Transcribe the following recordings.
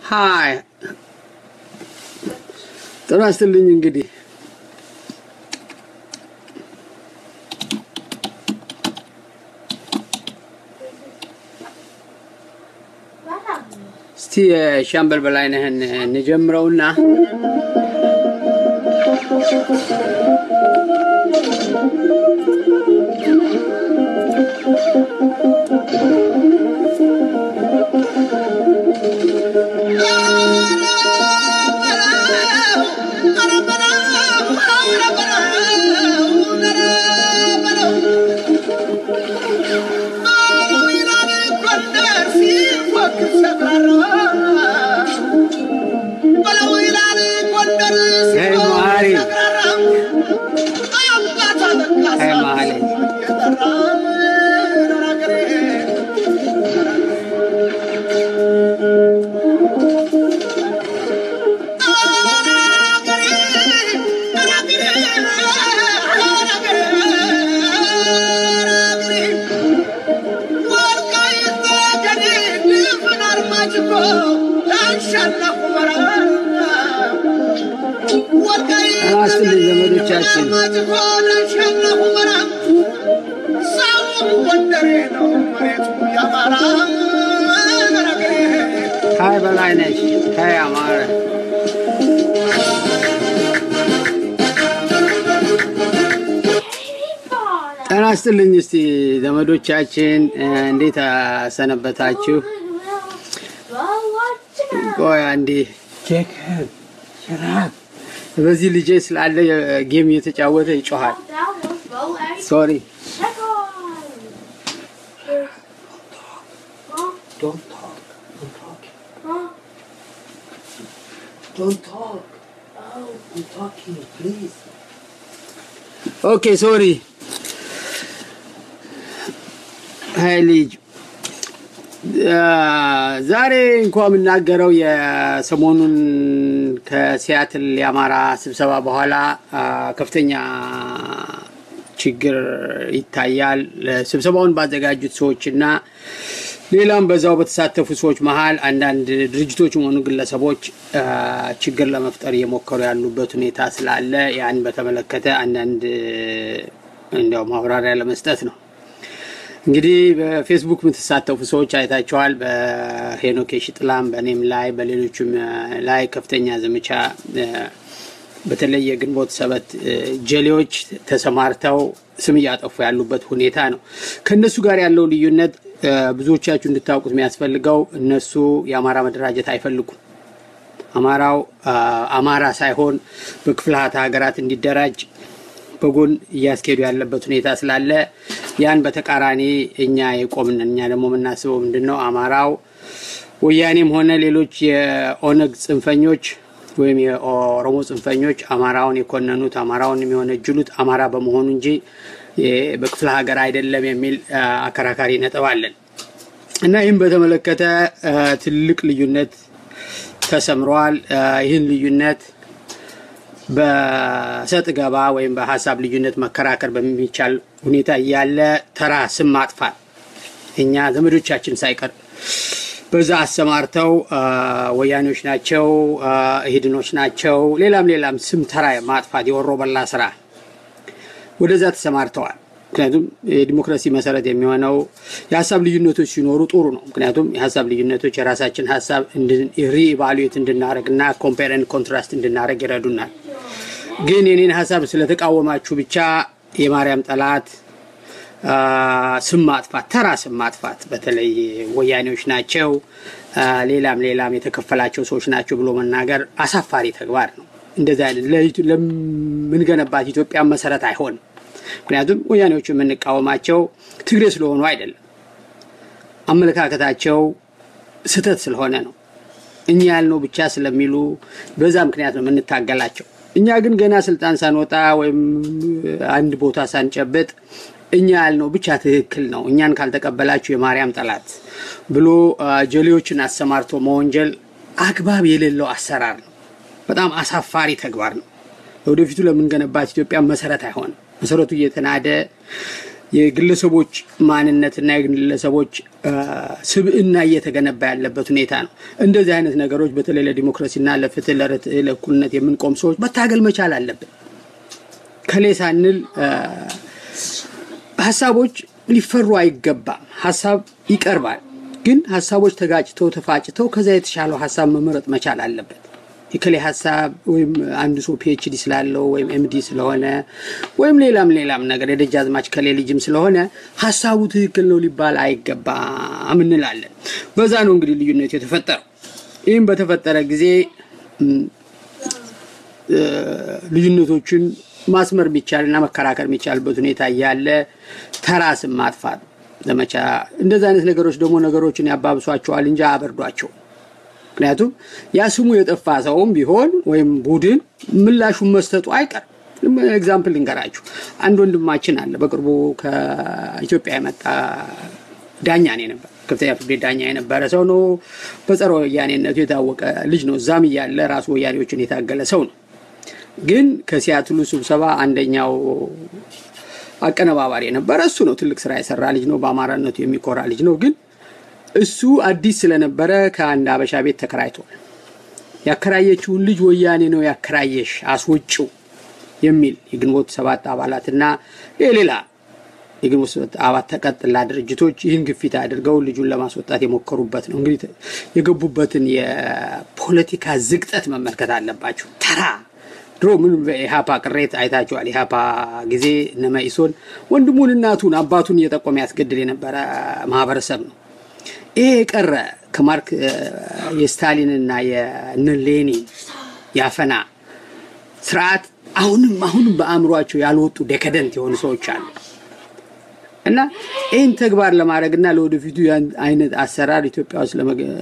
ሀይ ጤና ይስጥልኝ እንግዲህ እስቲ ሻምበል በላይነህን እንጀምረውና Hey, Mari. Hey, Mari. ጤና ይስጥልኝ ዘመዶቻችን። ሀይ በላይነሽ ሀይ አማረ ጤና ይስጥልኝ። እስቲ ዘመዶቻችን እንዴት ሰነበታችሁ? ቆይ አንዴ ጄከብ ሽራብ በዚህ ልጄ ስላለ ጌም እየተጫወተ ይጮሃል። ሶሪ ኦኬ ሶሪ ሀይ ልጅ ዛሬ እንኳ የምናገረው የሰሞኑን ከሲያትል የአማራ ስብሰባ በኋላ ከፍተኛ ችግር ይታያል። ስብሰባውን ባዘጋጁት ሰዎች እና ሌላም በዛው በተሳተፉ ሰዎች መሀል አንዳንድ ድርጅቶችም ሆኑ ግለሰቦች ችግር ለመፍጠር እየሞከሩ ያሉበት ሁኔታ ስላለ ያን በተመለከተ አንዳንድ እንዲያው ማብራሪያ ለመስጠት ነው። እንግዲህ በፌስቡክ የምትሳተፉ ሰዎች አይታችኋል። በሄኖክ ሽጥላም በእኔም ላይ በሌሎችም ላይ ከፍተኛ ዘመቻ በተለይ የግንቦት ሰበት ጀሌዎች ተሰማርተው ስም እያጠፉ ያሉበት ሁኔታ ነው። ከእነሱ ጋር ያለው ልዩነት ብዙዎቻችሁ እንድታውቁት የሚያስፈልገው እነሱ የአማራ መደራጀት አይፈልጉም። አማራው አማራ ሳይሆን በክፍላተ ሀገራት እንዲደራጅ በጎን እያስኬዱ ያለበት ሁኔታ ስላለ ያን በተቃራኒ እኛ የቆምን እኛ ደግሞ የምናስበው ምንድን ነው አማራው ወያኔም ሆነ ሌሎች የኦነግ ጽንፈኞች ወይም የኦሮሞ ጽንፈኞች አማራውን የኮነኑት አማራውን የሚወነጅሉት አማራ በመሆኑ እንጂ በክፍለ ሀገር አይደለም የሚል አከራካሪ ነጥብ አለን እና ይህም በተመለከተ ትልቅ ልዩነት ተሰምረዋል። ይህን ልዩነት በሰጥ ገባ ወይም በሀሳብ ልዩነት መከራከር በሚቻል ሁኔታ እያለ ተራ ስም ማጥፋት እኛ ዘመዶቻችን ሳይቀር በዛ አሰማርተው ወያኔዎች ናቸው፣ ኢህድኖች ናቸው፣ ሌላም ሌላም ስም ተራ ማጥፋት የወሮ በላ ስራ ወደዛ ተሰማርተዋል። ምክንያቱም የዲሞክራሲ መሰረት የሚሆነው የሀሳብ ልዩነቶች ሲኖሩ ጥሩ ነው። ምክንያቱም የሀሳብ ልዩነቶች የራሳችን ሀሳብ ሪኢቫሉዌት እንድናደረግ እና ኮምፔርን ኮንትራስት እንድናደረግ ይረዱናል። ግን የኔን ሀሳብ ስለተቃወማችሁ ብቻ የማርያም ጠላት ስም ማጥፋት፣ ተራ ስም ማጥፋት በተለይ ወያኔዎች ናቸው፣ ሌላም ሌላም የተከፈላቸው ሰዎች ናቸው ብሎ መናገር አሳፋሪ ተግባር ነው። እንደዚህ አይነት ለምንገነባት ኢትዮጵያ መሰረት አይሆንም። ምክንያቱም ወያኔዎቹ የምንቃወማቸው ትግሬ ስለሆኑ አይደለም፣ አመለካከታቸው ስህተት ስለሆነ ነው። እኛ ያልነው ብቻ ስለሚሉ በዛ ምክንያት ነው የምንታገላቸው። እኛ ግን ገና ስልጣን ሳንወጣ ወይም አንድ ቦታ ሳንጨብጥ እኛ ያልነው ብቻ ትክክል ነው፣ እኛን ካልተቀበላችሁ የማርያም ጠላት ብሎ ጀሌዎችን አሰማርቶ መወንጀል አግባብ የሌለው አሰራር ነው። በጣም አሳፋሪ ተግባር ነው። ለወደፊቱ ለምንገነባት ኢትዮጵያ መሰረት አይሆንም። መሰረቱ እየተናደ የግለሰቦች ማንነትና የግለሰቦች ስብዕና እየተገነባ ያለበት ሁኔታ ነው። እንደዚህ አይነት ነገሮች በተለይ ለዲሞክራሲና ለፍትህ፣ ለርትዕ፣ ለእኩልነት የምንቆም ሰዎች መታገል መቻል አለብን። ከሌ ሳንል ሀሳቦች ሊፈሩ አይገባም። ሀሳብ ይቀርባል፣ ግን ሀሳቦች ተጋጭተው ተፋጭተው ከዛ የተሻለው ሀሳብ መመረጥ መቻል አለበት። የከሌ ሀሳብ ወይም አንዱ ሰው ፒኤችዲ ስላለው ወይም ኤምዲ ስለሆነ ወይም ሌላም ሌላም ነገር የደጃዝማች ከሌ ልጅም ስለሆነ ሀሳቡ ትክክል ነው ሊባል አይገባም እንላለን። በዛ ነው እንግዲህ ልዩነቱ የተፈጠረው። ይህም በተፈጠረ ጊዜ ልዩነቶችን ማስመር የሚቻልና መከራከር የሚቻልበት ሁኔታ እያለ ተራ ስም ማጥፋት ዘመቻ፣ እንደዚህ አይነት ነገሮች ደግሞ ነገሮችን ያባብሷቸዋል እንጂ አበርዷቸው። ምክንያቱም ያ ስሙ የጠፋ ሰውም ቢሆን ወይም ቡድን ምላሹን መስጠቱ አይቀርም። ኤግዛምፕል ልንገራችሁ። አንድ ወንድማችን አለ በቅርቡ ከኢትዮጵያ የመጣ ዳኛ ነው የነበረ ከፍተኛ ፍርድ ቤት ዳኛ የነበረ ሰው ነው። በጸረ ወያኔነቱ የታወቀ ልጅ ነው። እዛም እያለ ራሱ ወያኔዎችን የታገለ ሰው ነው። ግን ከሲያትሉ ስብሰባ አንደኛው አቀነባባሪ የነበረ እሱ ነው። ትልቅ ስራ የሰራ ልጅ ነው። በአማራነቱ የሚኮራ ልጅ ነው። ግን እሱ አዲስ ስለነበረ ከአንድ አበሻ ቤት ተከራይቷል። ያከራየችውን ልጅ ወያኔ ነው ያከራየሽ አስወጪው የሚል የግንቦት ሰባት አባላትና የሌላ የግንቦት ሰባት አባት ተቀጥላ ድርጅቶች ይህን ግፊት አድርገው ልጁን ለማስወጣት የሞከሩበት ነው። እንግዲህ የገቡበትን የፖለቲካ ዝቅጠት መመልከት አለባቸው። ተራ ድሮ ምን በኢሃፓ ቅሬት አይታችኋል። ኢሃፓ ጊዜ እነ መኢሶን ወንድሙን እናቱን አባቱን እየጠቆመ ያስገድል የነበረ ማህበረሰብ ነው። ይሄ የቀረ ከማርክ የስታሊንና የነ ሌኒን ያፈና ስርዓት አሁንም አሁንም በአእምሯቸው ያልወጡ ዴከደንት የሆኑ ሰዎች አሉ እና ይህን ተግባር ለማድረግና ለወደፊቱ አይነት አሰራር ኢትዮጵያ ውስጥ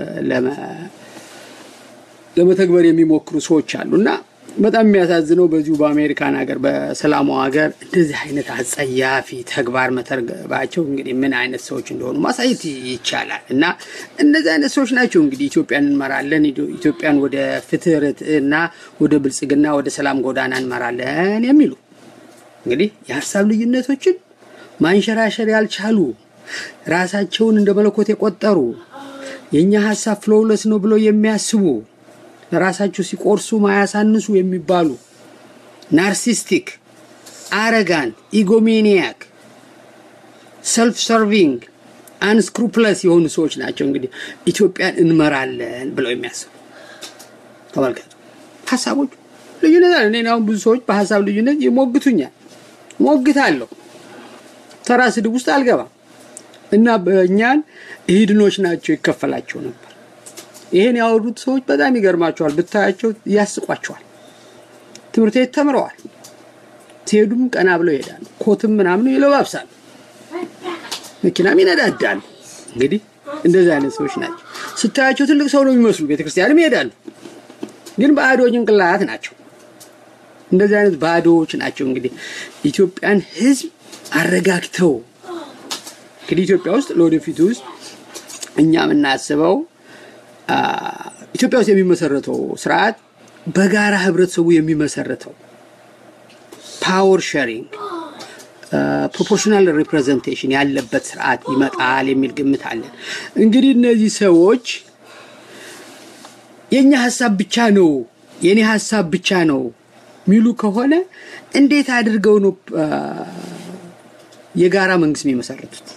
ለመተግበር የሚሞክሩ ሰዎች አሉ እና በጣም የሚያሳዝነው በዚሁ በአሜሪካን ሀገር በሰላሙ ሀገር እንደዚህ አይነት አጸያፊ ተግባር መተግበራቸው እንግዲህ ምን አይነት ሰዎች እንደሆኑ ማሳየት ይቻላል። እና እነዚህ አይነት ሰዎች ናቸው እንግዲህ ኢትዮጵያን እንመራለን፣ ኢትዮጵያን ወደ ፍትህ፣ ርትዕና ወደ ብልጽግና፣ ወደ ሰላም ጎዳና እንመራለን የሚሉ እንግዲህ የሀሳብ ልዩነቶችን ማንሸራሸር ያልቻሉ ራሳቸውን እንደ መለኮት የቆጠሩ የእኛ ሀሳብ ፍሎውለስ ነው ብለው የሚያስቡ ለራሳቸው ሲቆርሱ ማያሳንሱ የሚባሉ ናርሲስቲክ፣ አረጋን፣ ኢጎሜኒያክ፣ ሰልፍ ሰርቪንግ፣ አንስክሩፕለስ የሆኑ ሰዎች ናቸው እንግዲህ ኢትዮጵያን እንመራለን ብለው የሚያስቡ ተመልከቱ። ሀሳቦች ልዩነት አለ። እኔ አሁን ብዙ ሰዎች በሀሳብ ልዩነት ይሞግቱኛል፣ ሞግታለሁ። ተራ ስድብ ውስጥ አልገባም እና በእኛን ኢሂድኖች ናቸው ይከፈላቸው ነበር። ይሄን ያወሩት ሰዎች በጣም ይገርማቸዋል። ብታያቸው ያስቋቸዋል። ትምህርት ቤት ተምረዋል። ሲሄዱም ቀና ብለው ይሄዳሉ። ኮትም ምናምን ይለባብሳሉ። መኪናም ይነዳዳሉ። እንግዲህ እንደዚህ አይነት ሰዎች ናቸው። ስታያቸው ትልቅ ሰው ነው የሚመስሉ። ቤተክርስቲያንም ይሄዳሉ፣ ግን ባዶ ጭንቅላት ናቸው። እንደዚህ አይነት ባዶዎች ናቸው። እንግዲህ ኢትዮጵያን ሕዝብ አረጋግተው እንግዲህ ኢትዮጵያ ውስጥ ለወደፊቱ ውስጥ እኛ የምናስበው ኢትዮጵያ ውስጥ የሚመሰረተው ስርዓት በጋራ ህብረተሰቡ የሚመሰረተው ፓወር ሼሪንግ ፕሮፖርሽናል ሪፕሬዘንቴሽን ያለበት ስርዓት ይመጣል የሚል ግምት አለን። እንግዲህ እነዚህ ሰዎች የእኛ ሀሳብ ብቻ ነው የእኔ ሀሳብ ብቻ ነው የሚሉ ከሆነ እንዴት አድርገው ነው የጋራ መንግስት የሚመሰረቱት?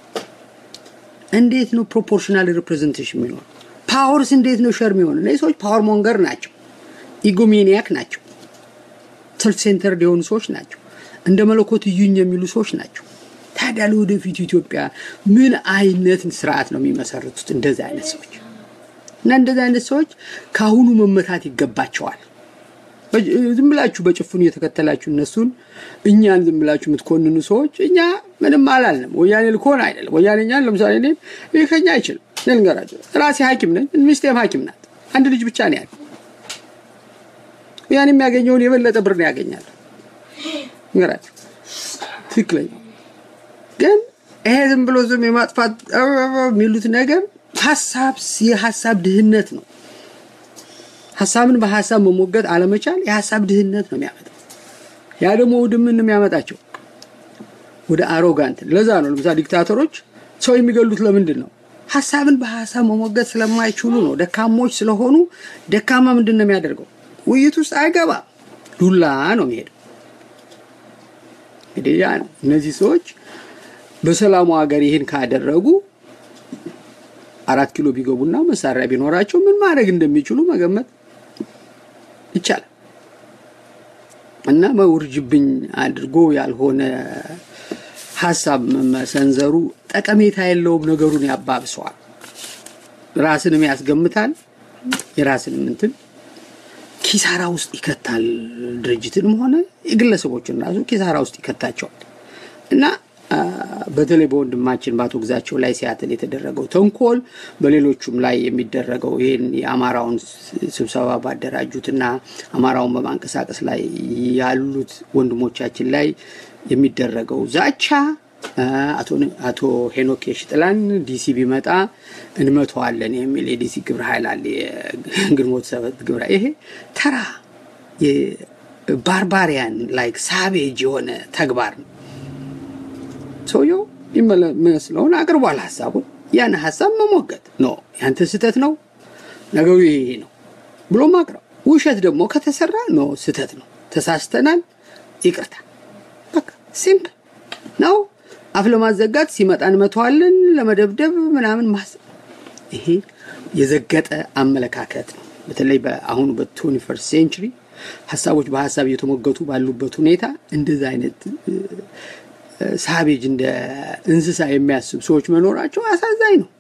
እንዴት ነው ፕሮፖርሽናል ሪፕሬዘንቴሽን የሚኖር? ፓወርስ እንዴት ነው ሸር የሚሆን? እነዚህ ሰዎች ፓወር ሞንገር ናቸው፣ ኢጎሜኒያክ ናቸው፣ ሰልፍ ሴንተርድ የሆኑ ሰዎች ናቸው፣ እንደ መለኮት እዩኝ የሚሉ ሰዎች ናቸው። ታዲያ ለወደፊቱ ኢትዮጵያ ምን አይነት ስርዓት ነው የሚመሰርቱት? እንደዚህ አይነት ሰዎች እና እንደዚህ አይነት ሰዎች ከአሁኑ መመታት ይገባቸዋል። ዝም ብላችሁ በጭፍኑ እየተከተላችሁ እነሱን እኛን ዝም ብላችሁ የምትኮንኑ ሰዎች እኛ ምንም አላልንም። ወያኔ ልኮን አይደለም። ወያኔ እኛን ለምሳሌ እኔ ይህ ከኛ አይችልም። ልንገራቸው፣ ራሴ ሐኪም ነኝ፣ ሚስቴም ሐኪም ናት። አንድ ልጅ ብቻ ነው ያለ። ወያኔ የሚያገኘውን የበለጠ ብር ነው ያገኛል። ንገራቸው፣ ትክክለኛ ግን ይሄ ዝም ብሎ ዝም የማጥፋት የሚሉት ነገር ሀሳብ የሀሳብ ድህነት ነው። ሀሳብን በሀሳብ መሞገት አለመቻል የሀሳብ ድህነት ነው የሚያመጣው። ያ ደግሞ ውድምን ነው የሚያመጣቸው። ወደ አሮጋንት። ለዛ ነው ለምሳሌ ዲክታተሮች ሰው የሚገሉት ለምንድን ነው? ሀሳብን በሀሳብ መሞገት ስለማይችሉ ነው። ደካሞች ስለሆኑ ደካማ ምንድን ነው የሚያደርገው? ውይይት ውስጥ አይገባም። ዱላ ነው የሚሄደው። እንግዲህ ያ ነው እነዚህ ሰዎች በሰላሙ ሀገር ይህን ካደረጉ አራት ኪሎ ቢገቡና መሳሪያ ቢኖራቸው ምን ማድረግ እንደሚችሉ መገመት ይቻላል። እና መውርጅብኝ አድርጎ ያልሆነ ሀሳብ መሰንዘሩ ጠቀሜታ የለውም። ነገሩን ያባብሰዋል፣ ራስንም ያስገምታል፣ የራስንም እንትን ኪሳራ ውስጥ ይከታል። ድርጅትንም ሆነ የግለሰቦችን ራሱ ኪሳራ ውስጥ ይከታቸዋል እና በተለይ በወንድማችን በአቶ ግዛቸው ላይ ሲያትል የተደረገው ተንኮል በሌሎቹም ላይ የሚደረገው ይህን የአማራውን ስብሰባ ባደራጁትና አማራውን በማንቀሳቀስ ላይ ያሉት ወንድሞቻችን ላይ የሚደረገው ዛቻ አቶ ሄኖክ የሽጥላን ዲሲ ቢመጣ እንመተዋለን የሚል የዲሲ ግብረ ኃይል አለ። የግንቦት ሰባት ግብረ ይሄ ተራ ባርባሪያን ላይክ ሳቤጅ የሆነ ተግባር ነው። ሰውየው የሚመስለውን አቅርቧል ሀሳቡን። ያን ሀሳብ መሞገት ነው። ያንተ ስህተት ነው ነገሩ ይሄ ነው ብሎ ማቅረብ። ውሸት ደግሞ ከተሰራ ነው ስህተት ነው፣ ተሳስተናል፣ ይቅርታ። በቃ ሲምፕል ነው። አፍ ለማዘጋት ሲመጣ እንመተዋለን፣ ለመደብደብ ምናምን ማስ ይሄ የዘገጠ አመለካከት ነው። በተለይ በአሁኑ በትዌንቲ ፈርስት ሴንቹሪ ሀሳቦች በሀሳብ እየተሞገቱ ባሉበት ሁኔታ እንደዚህ አይነት ሳቤጅ እንደ እንስሳ የሚያስብ ሰዎች መኖራቸው አሳዛኝ ነው።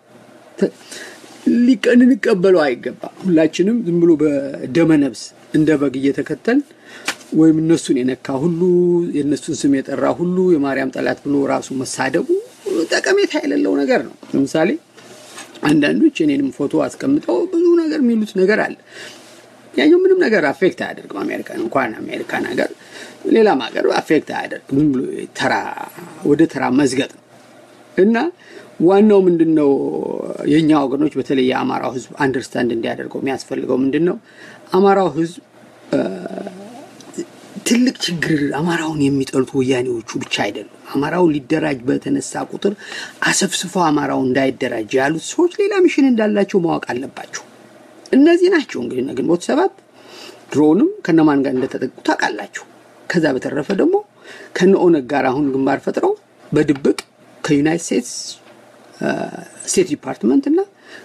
ልንቀበለው አይገባም። ሁላችንም ዝም ብሎ በደመ ነፍስ እንደ በግ እየተከተል ወይም እነሱን የነካ ሁሉ የእነሱን ስም የጠራ ሁሉ የማርያም ጠላት ብሎ ራሱ መሳደቡ ጠቀሜታ የሌለው ነገር ነው። ለምሳሌ አንዳንዶች የኔንም ፎቶ አስቀምጠው ብዙ ነገር የሚሉት ነገር አለ። ያኛው ምንም ነገር አፌክት አያደርግም። አሜሪካን እንኳን አሜሪካን ሀገር ሌላም ሀገር አፌክት አያደርግም። ዝም ብሎ ተራ ወደ ተራ መዝገጥ ነው እና ዋናው ምንድን ነው የእኛ ወገኖች በተለይ የአማራው ሕዝብ አንደርስታንድ እንዲያደርገው የሚያስፈልገው ምንድን ነው አማራው ሕዝብ ትልቅ ችግር አማራውን የሚጠሉት ወያኔዎቹ ብቻ አይደሉም። አማራው ሊደራጅ በተነሳ ቁጥር አሰፍስፈው አማራው እንዳይደራጅ ያሉት ሰዎች ሌላ ሚሽን እንዳላቸው ማወቅ አለባቸው። እነዚህ ናቸው እንግዲህ ግንቦት ሰባት ድሮውንም ከነማን ጋር እንደተጠቁ ታውቃላችሁ። ከዛ በተረፈ ደግሞ ከነ ኦነግ ጋር አሁን ግንባር ፈጥረው በድብቅ ከዩናይት ስቴትስ ስቴት ዲፓርትመንት እና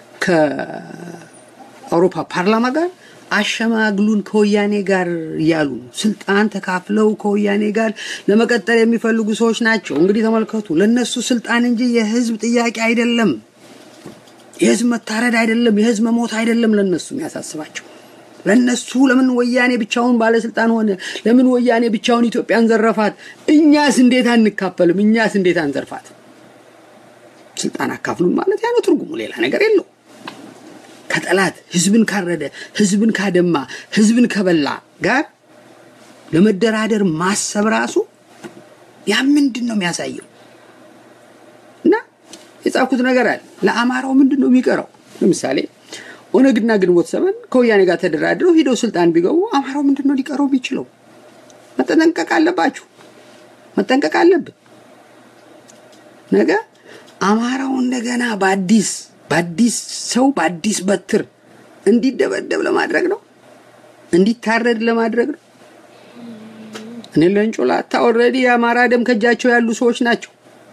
ከአውሮፓ ፓርላማ ጋር አሸማግሉን ከወያኔ ጋር እያሉ ስልጣን ተካፍለው ከወያኔ ጋር ለመቀጠል የሚፈልጉ ሰዎች ናቸው። እንግዲህ ተመልከቱ፣ ለነሱ ስልጣን እንጂ የህዝብ ጥያቄ አይደለም። የህዝብ መታረድ አይደለም፣ የህዝብ መሞት አይደለም ለነሱ የሚያሳስባቸው። ለነሱ ለምን ወያኔ ብቻውን ባለስልጣን ሆነ? ለምን ወያኔ ብቻውን ኢትዮጵያን ዘረፋት? እኛስ እንዴት አንካፈልም? እኛስ እንዴት አንዘርፋት? ስልጣን አካፍሉን ማለት ያ ነው ትርጉሙ፣ ሌላ ነገር የለው። ከጠላት ህዝብን ካረደ፣ ህዝብን ካደማ፣ ህዝብን ከበላ ጋር ለመደራደር ማሰብ ራሱ ያ ምንድን ነው የሚያሳየው? እና የጻፍኩት ነገር አለ። ለአማራው ምንድን ነው የሚቀረው? ለምሳሌ ኦነግና ግንቦት ሰበን ከወያኔ ጋር ተደራድረው ሂደው ስልጣን ቢገቡ አማራው ምንድን ነው ሊቀረው የሚችለው? መጠንቀቅ አለባችሁ፣ መጠንቀቅ አለብን። ነገ አማራው እንደገና በአዲስ በአዲስ ሰው በአዲስ በትር እንዲደበደብ ለማድረግ ነው፣ እንዲታረድ ለማድረግ ነው። እኔ ለንጮላታ ኦልሬዲ የአማራ ደም ከእጃቸው ያሉ ሰዎች ናቸው።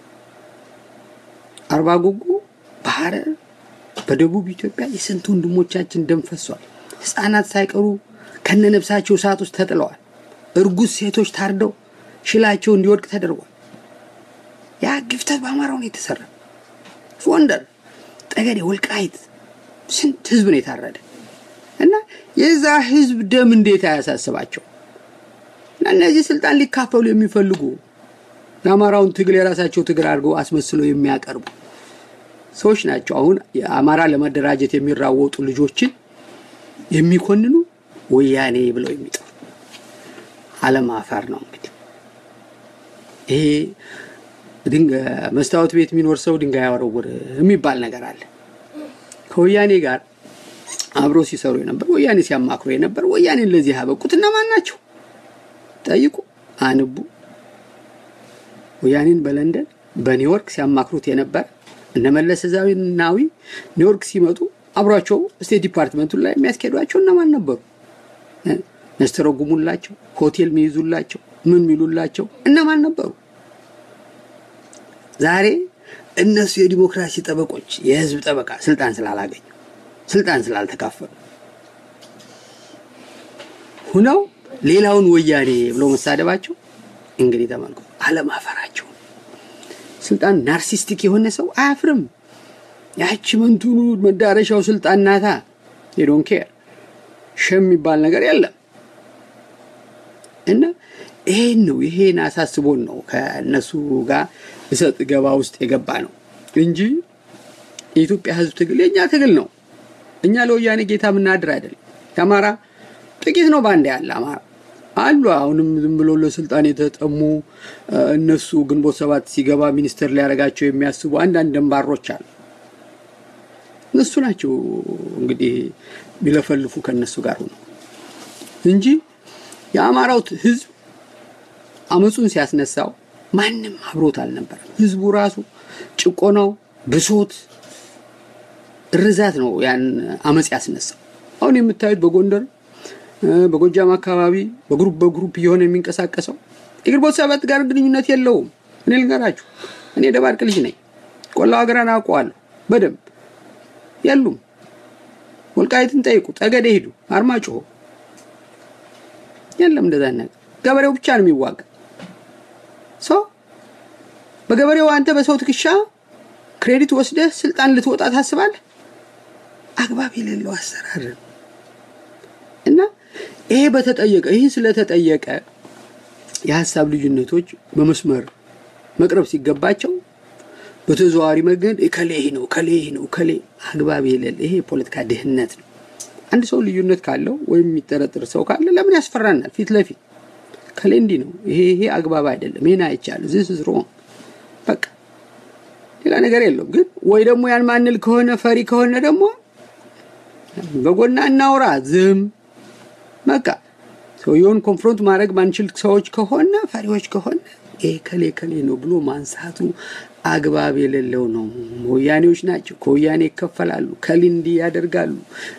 አርባ ጉጉ፣ በሐረር በደቡብ ኢትዮጵያ የስንት ወንድሞቻችን ደም ፈሷል። ህፃናት ሳይቀሩ ከነነብሳቸው እሳት ውስጥ ተጥለዋል። እርጉዝ ሴቶች ታርደው ሽላቸው እንዲወድቅ ተደርጓል። ያ ግፍተት በአማራው ነው የተሰራ። ጎንደር፣ ጠገዴ፣ ወልቃይት ስንት ህዝብ ነው የታረደ እና የዛ ህዝብ ደም እንዴት አያሳስባቸው? እና እነዚህ ስልጣን ሊካፈሉ የሚፈልጉ የአማራውን ትግል የራሳቸው ትግል አድርገው አስመስለው የሚያቀርቡ ሰዎች ናቸው። አሁን የአማራ ለመደራጀት የሚራወጡ ልጆችን የሚኮንኑ ወያኔ ብለው የሚጠሩ አለማፈር ነው። እንግዲህ ይሄ መስታወት ቤት የሚኖር ሰው ድንጋይ ያወረውር የሚባል ነገር አለ። ከወያኔ ጋር አብረው ሲሰሩ የነበር ወያኔ ሲያማክሩ የነበር ወያኔን ለዚህ ያበቁት እነማን ናቸው? ጠይቁ፣ አንቡ። ወያኔን በለንደን በኒውዮርክ ሲያማክሩት የነበረ እነ መለስ ዜናዊ ኒውዮርክ ሲመጡ አብሯቸው ስቴት ዲፓርትመንቱን ላይ የሚያስኬዷቸው እነማን ነበሩ? የሚያስተረጉሙላቸው፣ ሆቴል የሚይዙላቸው፣ ምን ሚሉላቸው እነማን ነበሩ? ዛሬ እነሱ የዲሞክራሲ ጠበቆች የህዝብ ጠበቃ ስልጣን ስላላገኙ ስልጣን ስላልተካፈሉ ሁነው ሌላውን ወያኔ ብሎ መሳደባቸው እንግዲህ ተመልከቱ፣ አለማፈራቸው። ስልጣን ናርሲስቲክ የሆነ ሰው አያፍርም። ያቺ መንቱኑ መዳረሻው ስልጣን ናታ። ዶን ኬር ሸም የሚባል ነገር የለም እና ይሄን ነው ይሄን አሳስቦን ነው ከእነሱ ጋር እሰጥ ገባ ውስጥ የገባ ነው እንጂ የኢትዮጵያ ህዝብ ትግል የእኛ ትግል ነው። እኛ ለወያኔ ጌታ የምናድር አይደለም። የአማራ ጥቂት ነው በአንድ ያለ አማራ አሉ። አሁንም ዝም ብሎ ለስልጣን የተጠሙ እነሱ ግንቦት ሰባት ሲገባ ሚኒስትር ሊያደርጋቸው የሚያስቡ አንዳንድ ደንባሮች አሉ። እነሱ ናቸው እንግዲህ ቢለፈልፉ ከእነሱ ጋር ሆነው እንጂ የአማራው ህዝብ አመፁን ሲያስነሳው ማንም አብሮት አልነበረም። ህዝቡ ራሱ ጭቆናው፣ ብሶት፣ እርዛት ነው ያን አመፅ ያስነሳው። አሁን የምታዩት በጎንደር በጎጃም አካባቢ በግሩፕ በግሩፕ እየሆነ የሚንቀሳቀሰው የግንቦት ሰባት ጋር ግንኙነት የለውም። እኔ ልንገራችሁ፣ እኔ ደባርቅ ልጅ ነኝ። ቆላው ሀገራን አውቀዋለሁ በደንብ የሉም። ወልቃይትን ጠይቁ፣ ጠገዴ ሂዱ፣ አርማጭሆ የለም እንደዛ ነገር። ገበሬው ብቻ ነው የሚዋጋ ሰው በገበሬው አንተ በሰው ትከሻ ክሬዲት ወስደህ ስልጣን ልትወጣ ታስባለህ? አግባብ የሌለው አሰራር ነው እና ይሄ በተጠየቀ ይህ ስለተጠየቀ የሀሳብ ልዩነቶች በመስመር መቅረብ ሲገባቸው በተዘዋዋሪ መንገድ እከሌ ነው እከሌ ነው እከሌ አግባብ የሌለ ይሄ የፖለቲካ ድህነት ነው። አንድ ሰው ልዩነት ካለው ወይም የሚጠረጥር ሰው ካለ ለምን ያስፈራናል? ፊት ለፊት ከሌ እንዲህ ነው ይሄ ይሄ አግባብ አይደለም፣ ይሄን አይቻልም፣ ዚስ ኢዝ ሮንግ በቃ ሌላ ነገር የለውም። ግን ወይ ደግሞ ያን ማንል ከሆነ ፈሪ ከሆነ ደግሞ በጎና እናውራ ዝም በቃ ሰውየውን ኮንፍሮንት ማድረግ ማንችል ሰዎች ከሆነ ፈሪዎች ከሆነ ይሄ ከሌ ከሌ ነው ብሎ ማንሳቱ አግባብ የሌለው ነው። ወያኔዎች ናቸው፣ ከወያኔ ይከፈላሉ፣ ከሊ እንዲህ ያደርጋሉ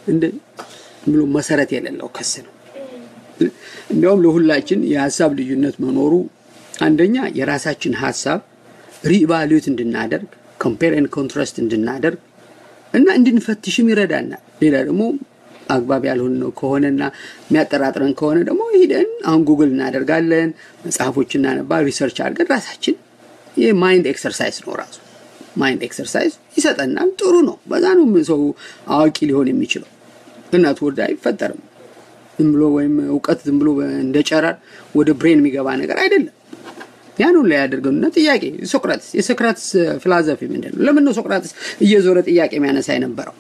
ብሎ መሰረት የሌለው ክስ ነው። እንዲያውም ለሁላችን የሀሳብ ልዩነት መኖሩ አንደኛ የራሳችን ሀሳብ ሪኢቫሉዌት እንድናደርግ ኮምፔር ኤንድ ኮንትራስት እንድናደርግ እና እንድንፈትሽም ይረዳናል። ሌላ ደግሞ አግባብ ያልሆን ነው ከሆነና የሚያጠራጥረን ከሆነ ደግሞ ሂደን አሁን ጉግል እናደርጋለን፣ መጽሐፎች እናነባ፣ ሪሰርች አድርገን ራሳችን ይህ ማይንድ ኤክሰርሳይዝ ነው። ራሱ ማይንድ ኤክሰርሳይዝ ይሰጠናል። ጥሩ ነው። በዛ ነው ሰው አዋቂ ሊሆን የሚችለው። እናቱ ወደ አይፈጠርም። ዝም ብሎ ወይም እውቀት ዝም ብሎ እንደ ጨረር ወደ ብሬን የሚገባ ነገር አይደለም። ያን ሁላ ያደርገውና ጥያቄ ሶቅራጥስ የሶቅራጥስ ፊላዞፊ ምንድን ነው? ለምን ነው ሶቅራጥስ እየዞረ ጥያቄ የሚያነሳ የነበረው?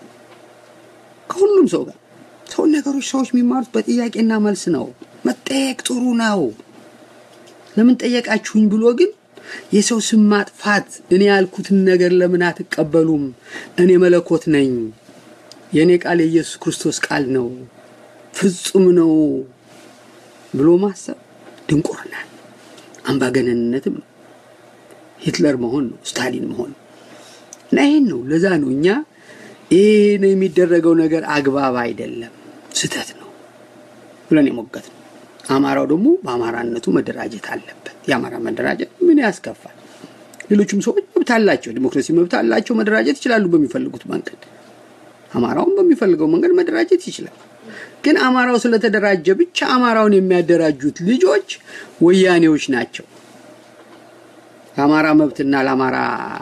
ከሁሉም ሰው ጋር ሰው ነገሮች ሰዎች የሚማሩት በጥያቄና መልስ ነው። መጠየቅ ጥሩ ነው። ለምን ጠየቃችሁኝ ብሎ ግን የሰው ስም ማጥፋት፣ እኔ ያልኩትን ነገር ለምን አትቀበሉም? እኔ መለኮት ነኝ፣ የእኔ ቃል የኢየሱስ ክርስቶስ ቃል ነው፣ ፍጹም ነው ብሎ ማሰብ ድንቁርና አምባገነንነትም ነው። ሂትለር መሆን ነው፣ ስታሊን መሆን ነው። እና ይህን ነው ለዛ ነው እኛ ይህ ነው የሚደረገው ነገር አግባብ አይደለም፣ ስህተት ነው ብለን የሞገት ነው። አማራው ደግሞ በአማራነቱ መደራጀት አለበት። የአማራ መደራጀት ምን ያስከፋል? ሌሎችም ሰዎች መብት አላቸው፣ ዲሞክራሲ መብት አላቸው፣ መደራጀት ይችላሉ በሚፈልጉት መንገድ። አማራውን በሚፈልገው መንገድ መደራጀት ይችላል። ግን አማራው ስለተደራጀ ብቻ አማራውን የሚያደራጁት ልጆች ወያኔዎች ናቸው። ለአማራ መብትና ለአማራ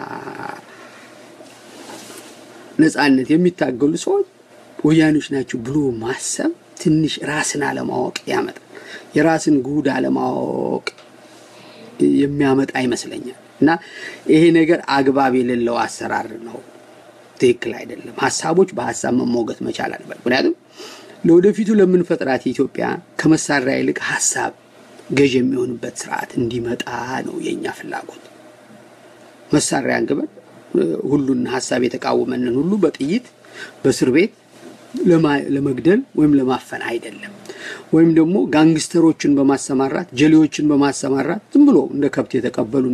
ነጻነት የሚታገሉ ሰዎች ወያኔዎች ናቸው ብሎ ማሰብ ትንሽ ራስን አለማወቅ ያመጣል። የራስን ጉድ አለማወቅ የሚያመጣ ይመስለኛል። እና ይሄ ነገር አግባብ የሌለው አሰራር ነው። ትክክል አይደለም። ሀሳቦች በሀሳብ መሞገት መቻል አለበት። ምክንያቱም ለወደፊቱ ለምንፈጥራት ኢትዮጵያ ከመሳሪያ ይልቅ ሀሳብ ገዥ የሚሆንበት ስርዓት እንዲመጣ ነው የእኛ ፍላጎት። መሳሪያ አንግበን ሁሉን ሀሳብ የተቃወመንን ሁሉ በጥይት በእስር ቤት ለመግደል ወይም ለማፈን አይደለም። ወይም ደግሞ ጋንግስተሮችን በማሰማራት ጀሌዎችን በማሰማራት ዝም ብሎ እንደ ከብት የተቀበሉንን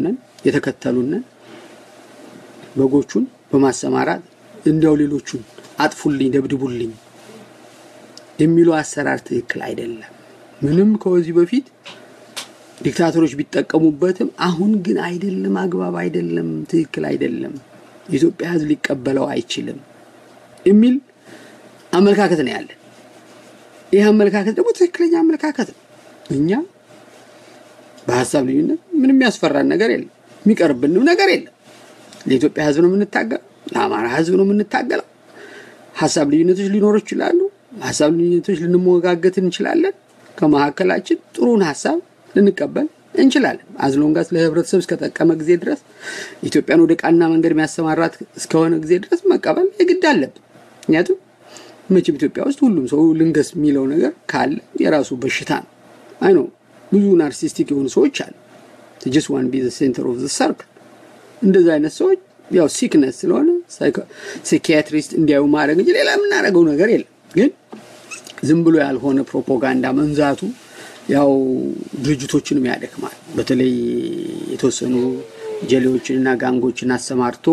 የተከተሉንን በጎቹን በማሰማራት እንዲያው ሌሎቹን አጥፉልኝ፣ ደብድቡልኝ የሚለው አሰራር ትክክል አይደለም። ምንም ከዚህ በፊት ዲክታተሮች ቢጠቀሙበትም አሁን ግን አይደለም፣ አግባብ አይደለም፣ ትክክል አይደለም፣ የኢትዮጵያ ሕዝብ ሊቀበለው አይችልም የሚል አመለካከት ነው ያለን። ይህ አመለካከት ደግሞ ትክክለኛ አመለካከት ነው። እኛ በሀሳብ ልዩነት ምንም ያስፈራን ነገር የለም፣ የሚቀርብንም ነገር የለም። ለኢትዮጵያ ሕዝብ ነው የምንታገለው፣ ለአማራ ሕዝብ ነው የምንታገለው። ሀሳብ ልዩነቶች ሊኖሩ ይችላሉ። ሀሳብ ልዩነቶች ልንሞጋገት እንችላለን። ከመካከላችን ጥሩን ሀሳብ ልንቀበል እንችላለን። አዝሎንጋስ ለህብረተሰብ እስከጠቀመ ጊዜ ድረስ ኢትዮጵያን ወደ ቃና መንገድ የሚያሰማራት እስከሆነ ጊዜ ድረስ መቀበል የግድ አለብን። ምክንያቱም መቼም ኢትዮጵያ ውስጥ ሁሉም ሰው ልንገስ የሚለው ነገር ካለ የራሱ በሽታ ነው። አይ ነው ብዙ ናርሲስቲክ የሆኑ ሰዎች አሉ። ጀስት ዋን ቢ ሴንተር ኦፍ ሰርክል እንደዚህ አይነት ሰዎች ያው ሲክነስ ስለሆነ ሳይኪያትሪስት እንዲያዩ ማድረግ እንጂ ሌላ የምናደርገው ነገር የለም። ግን ዝም ብሎ ያልሆነ ፕሮፓጋንዳ መንዛቱ ያው ድርጅቶችንም ያደክማል። በተለይ የተወሰኑ ጀሌዎችንና ጋንጎችን አሰማርቶ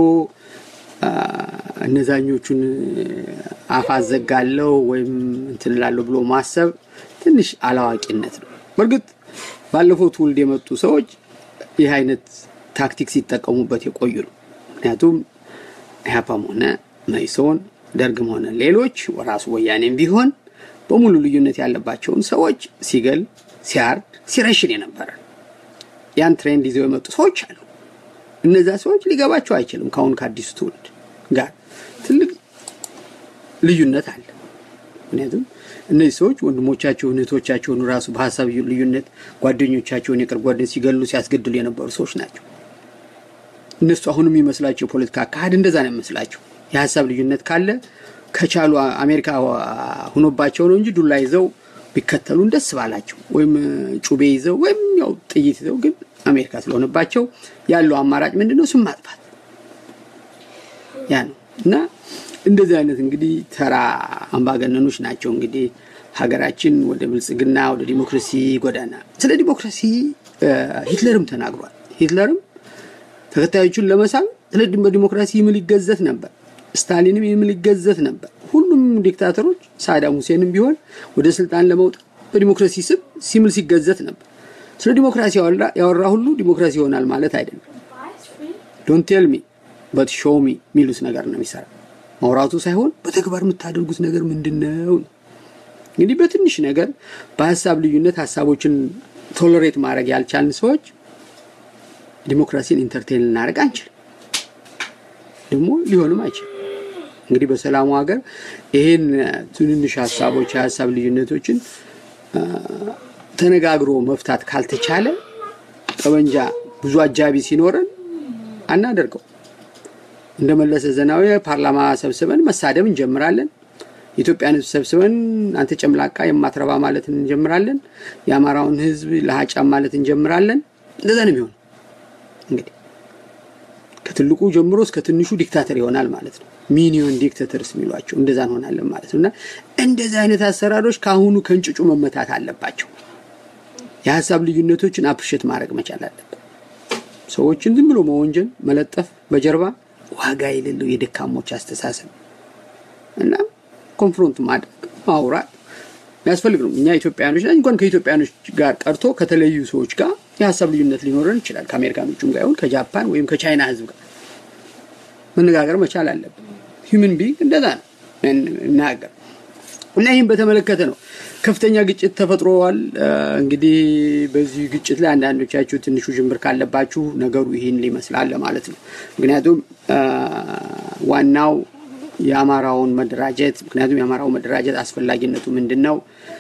እነዛኞቹን አፍ አዘጋለው ወይም እንትን እላለሁ ብሎ ማሰብ ትንሽ አላዋቂነት ነው። በእርግጥ ባለፈው ትውልድ የመጡ ሰዎች ይህ አይነት ታክቲክ ሲጠቀሙበት የቆዩ ነው። ምክንያቱም ኢህአፓም ሆነ መኢሶን ደርግም ሆነ ሌሎች ራሱ ወያኔም ቢሆን በሙሉ ልዩነት ያለባቸውን ሰዎች ሲገል፣ ሲያርድ፣ ሲረሽን የነበረ ያን ትሬንድ ይዘው የመጡ ሰዎች አሉ። እነዛ ሰዎች ሊገባቸው አይችልም። ከአሁን ከአዲሱ ትውልድ ጋር ትልቅ ልዩነት አለ። ምክንያቱም እነዚህ ሰዎች ወንድሞቻቸውን እህቶቻቸውን ራሱ በሀሳብ ልዩነት ጓደኞቻቸውን የቅርብ ጓደኞች ሲገሉ ሲያስገድሉ የነበሩ ሰዎች ናቸው። እነሱ አሁን የሚመስላቸው የፖለቲካ አካሄድ እንደዛ ነው የሚመስላቸው። የሀሳብ ልዩነት ካለ ከቻሉ አሜሪካ ሁኖባቸው ነው እንጂ ዱላ ይዘው ቢከተሉን ደስ ባላቸው፣ ወይም ጩቤ ይዘው ወይም ያው ጥይት ይዘው፣ ግን አሜሪካ ስለሆነባቸው ያለው አማራጭ ምንድን ነው? ስም ማጥፋት ያ ነው እና እንደዚህ አይነት እንግዲህ ተራ አምባገነኖች ናቸው እንግዲህ ሀገራችን ወደ ብልጽግና ወደ ዲሞክራሲ ጎዳና። ስለ ዲሞክራሲ ሂትለርም ተናግሯል። ሂትለርም ተከታዮቹን ለመሳብ ስለ በዲሞክራሲ ይምል ይገዘት ነበር። ስታሊንም ይምል ይገዘት ነበር። ሁሉም ዲክታተሮች ሳዳም ሁሴንም ቢሆን ወደ ስልጣን ለመውጣት በዲሞክራሲ ስም ሲምል ሲገዘት ነበር። ስለ ዲሞክራሲ ያወራ ሁሉ ዲሞክራሲ ይሆናል ማለት አይደለም። ዶንት ቴል ሚ በት ሾው ሚ የሚሉት ነገር ነው የሚሰራ ማውራቱ ሳይሆን በተግባር የምታደርጉት ነገር ምንድን ነው? እንግዲህ በትንሽ ነገር በሀሳብ ልዩነት ሀሳቦችን ቶለሬት ማድረግ ያልቻልን ሰዎች ዲሞክራሲን ኢንተርቴን ልናደርግ አንችልም፣ ደግሞ ሊሆንም አይችልም። እንግዲህ በሰላሙ ሀገር ይሄን ትንንሽ ሀሳቦች የሀሳብ ልዩነቶችን ተነጋግሮ መፍታት ካልተቻለ ጠመንጃ ብዙ አጃቢ ሲኖረን አናደርገው። እንደ መለሰ ዜናዊ ፓርላማ ሰብስበን መሳደብ እንጀምራለን። የኢትዮጵያን ሕዝብ ሰብስበን አንተ ጨምላቃ የማትረባ ማለት እንጀምራለን። የአማራውን ሕዝብ ለሀጫም ማለት እንጀምራለን። እንደዛ ነው የሚሆን። እንግዲህ ከትልቁ ጀምሮ እስከ ትንሹ ዲክታተር ይሆናል ማለት ነው። ሚኒዮን ዲክታተርስ የሚሏቸው እንደዛ እንሆናለን ማለት ነው። እና እንደዚህ አይነት አሰራሮች ከአሁኑ ከእንጭጩ መመታት አለባቸው። የሀሳብ ልዩነቶችን አፕሪሼት ማድረግ መቻል አለበት። ሰዎችን ዝም ብሎ መወንጀል፣ መለጠፍ በጀርባ ዋጋ የሌለው የደካሞች አስተሳሰብ እና ኮንፍሮንት ማድረግ ማውራት የሚያስፈልግ ነው። እኛ ኢትዮጵያኖች ነን። እንኳን ከኢትዮጵያኖች ጋር ቀርቶ ከተለዩ ሰዎች ጋር የሀሳብ ልዩነት ሊኖረን ይችላል። ከአሜሪካኖቹም ጋር ይሁን ከጃፓን ወይም ከቻይና ህዝብ ጋር መነጋገር መቻል አለብን። ሂውመን ቢንግ እንደዛ ነው እናገር እና ይህም በተመለከተ ነው ከፍተኛ ግጭት ተፈጥሮዋል። እንግዲህ በዚህ ግጭት ላይ አንዳንዶቻችሁ ትንሹ ጅምብር ካለባችሁ ነገሩ ይህን ሊመስላል ማለት ነው። ምክንያቱም ዋናው የአማራውን መደራጀት ምክንያቱም የአማራው መደራጀት አስፈላጊነቱ ምንድን ነው?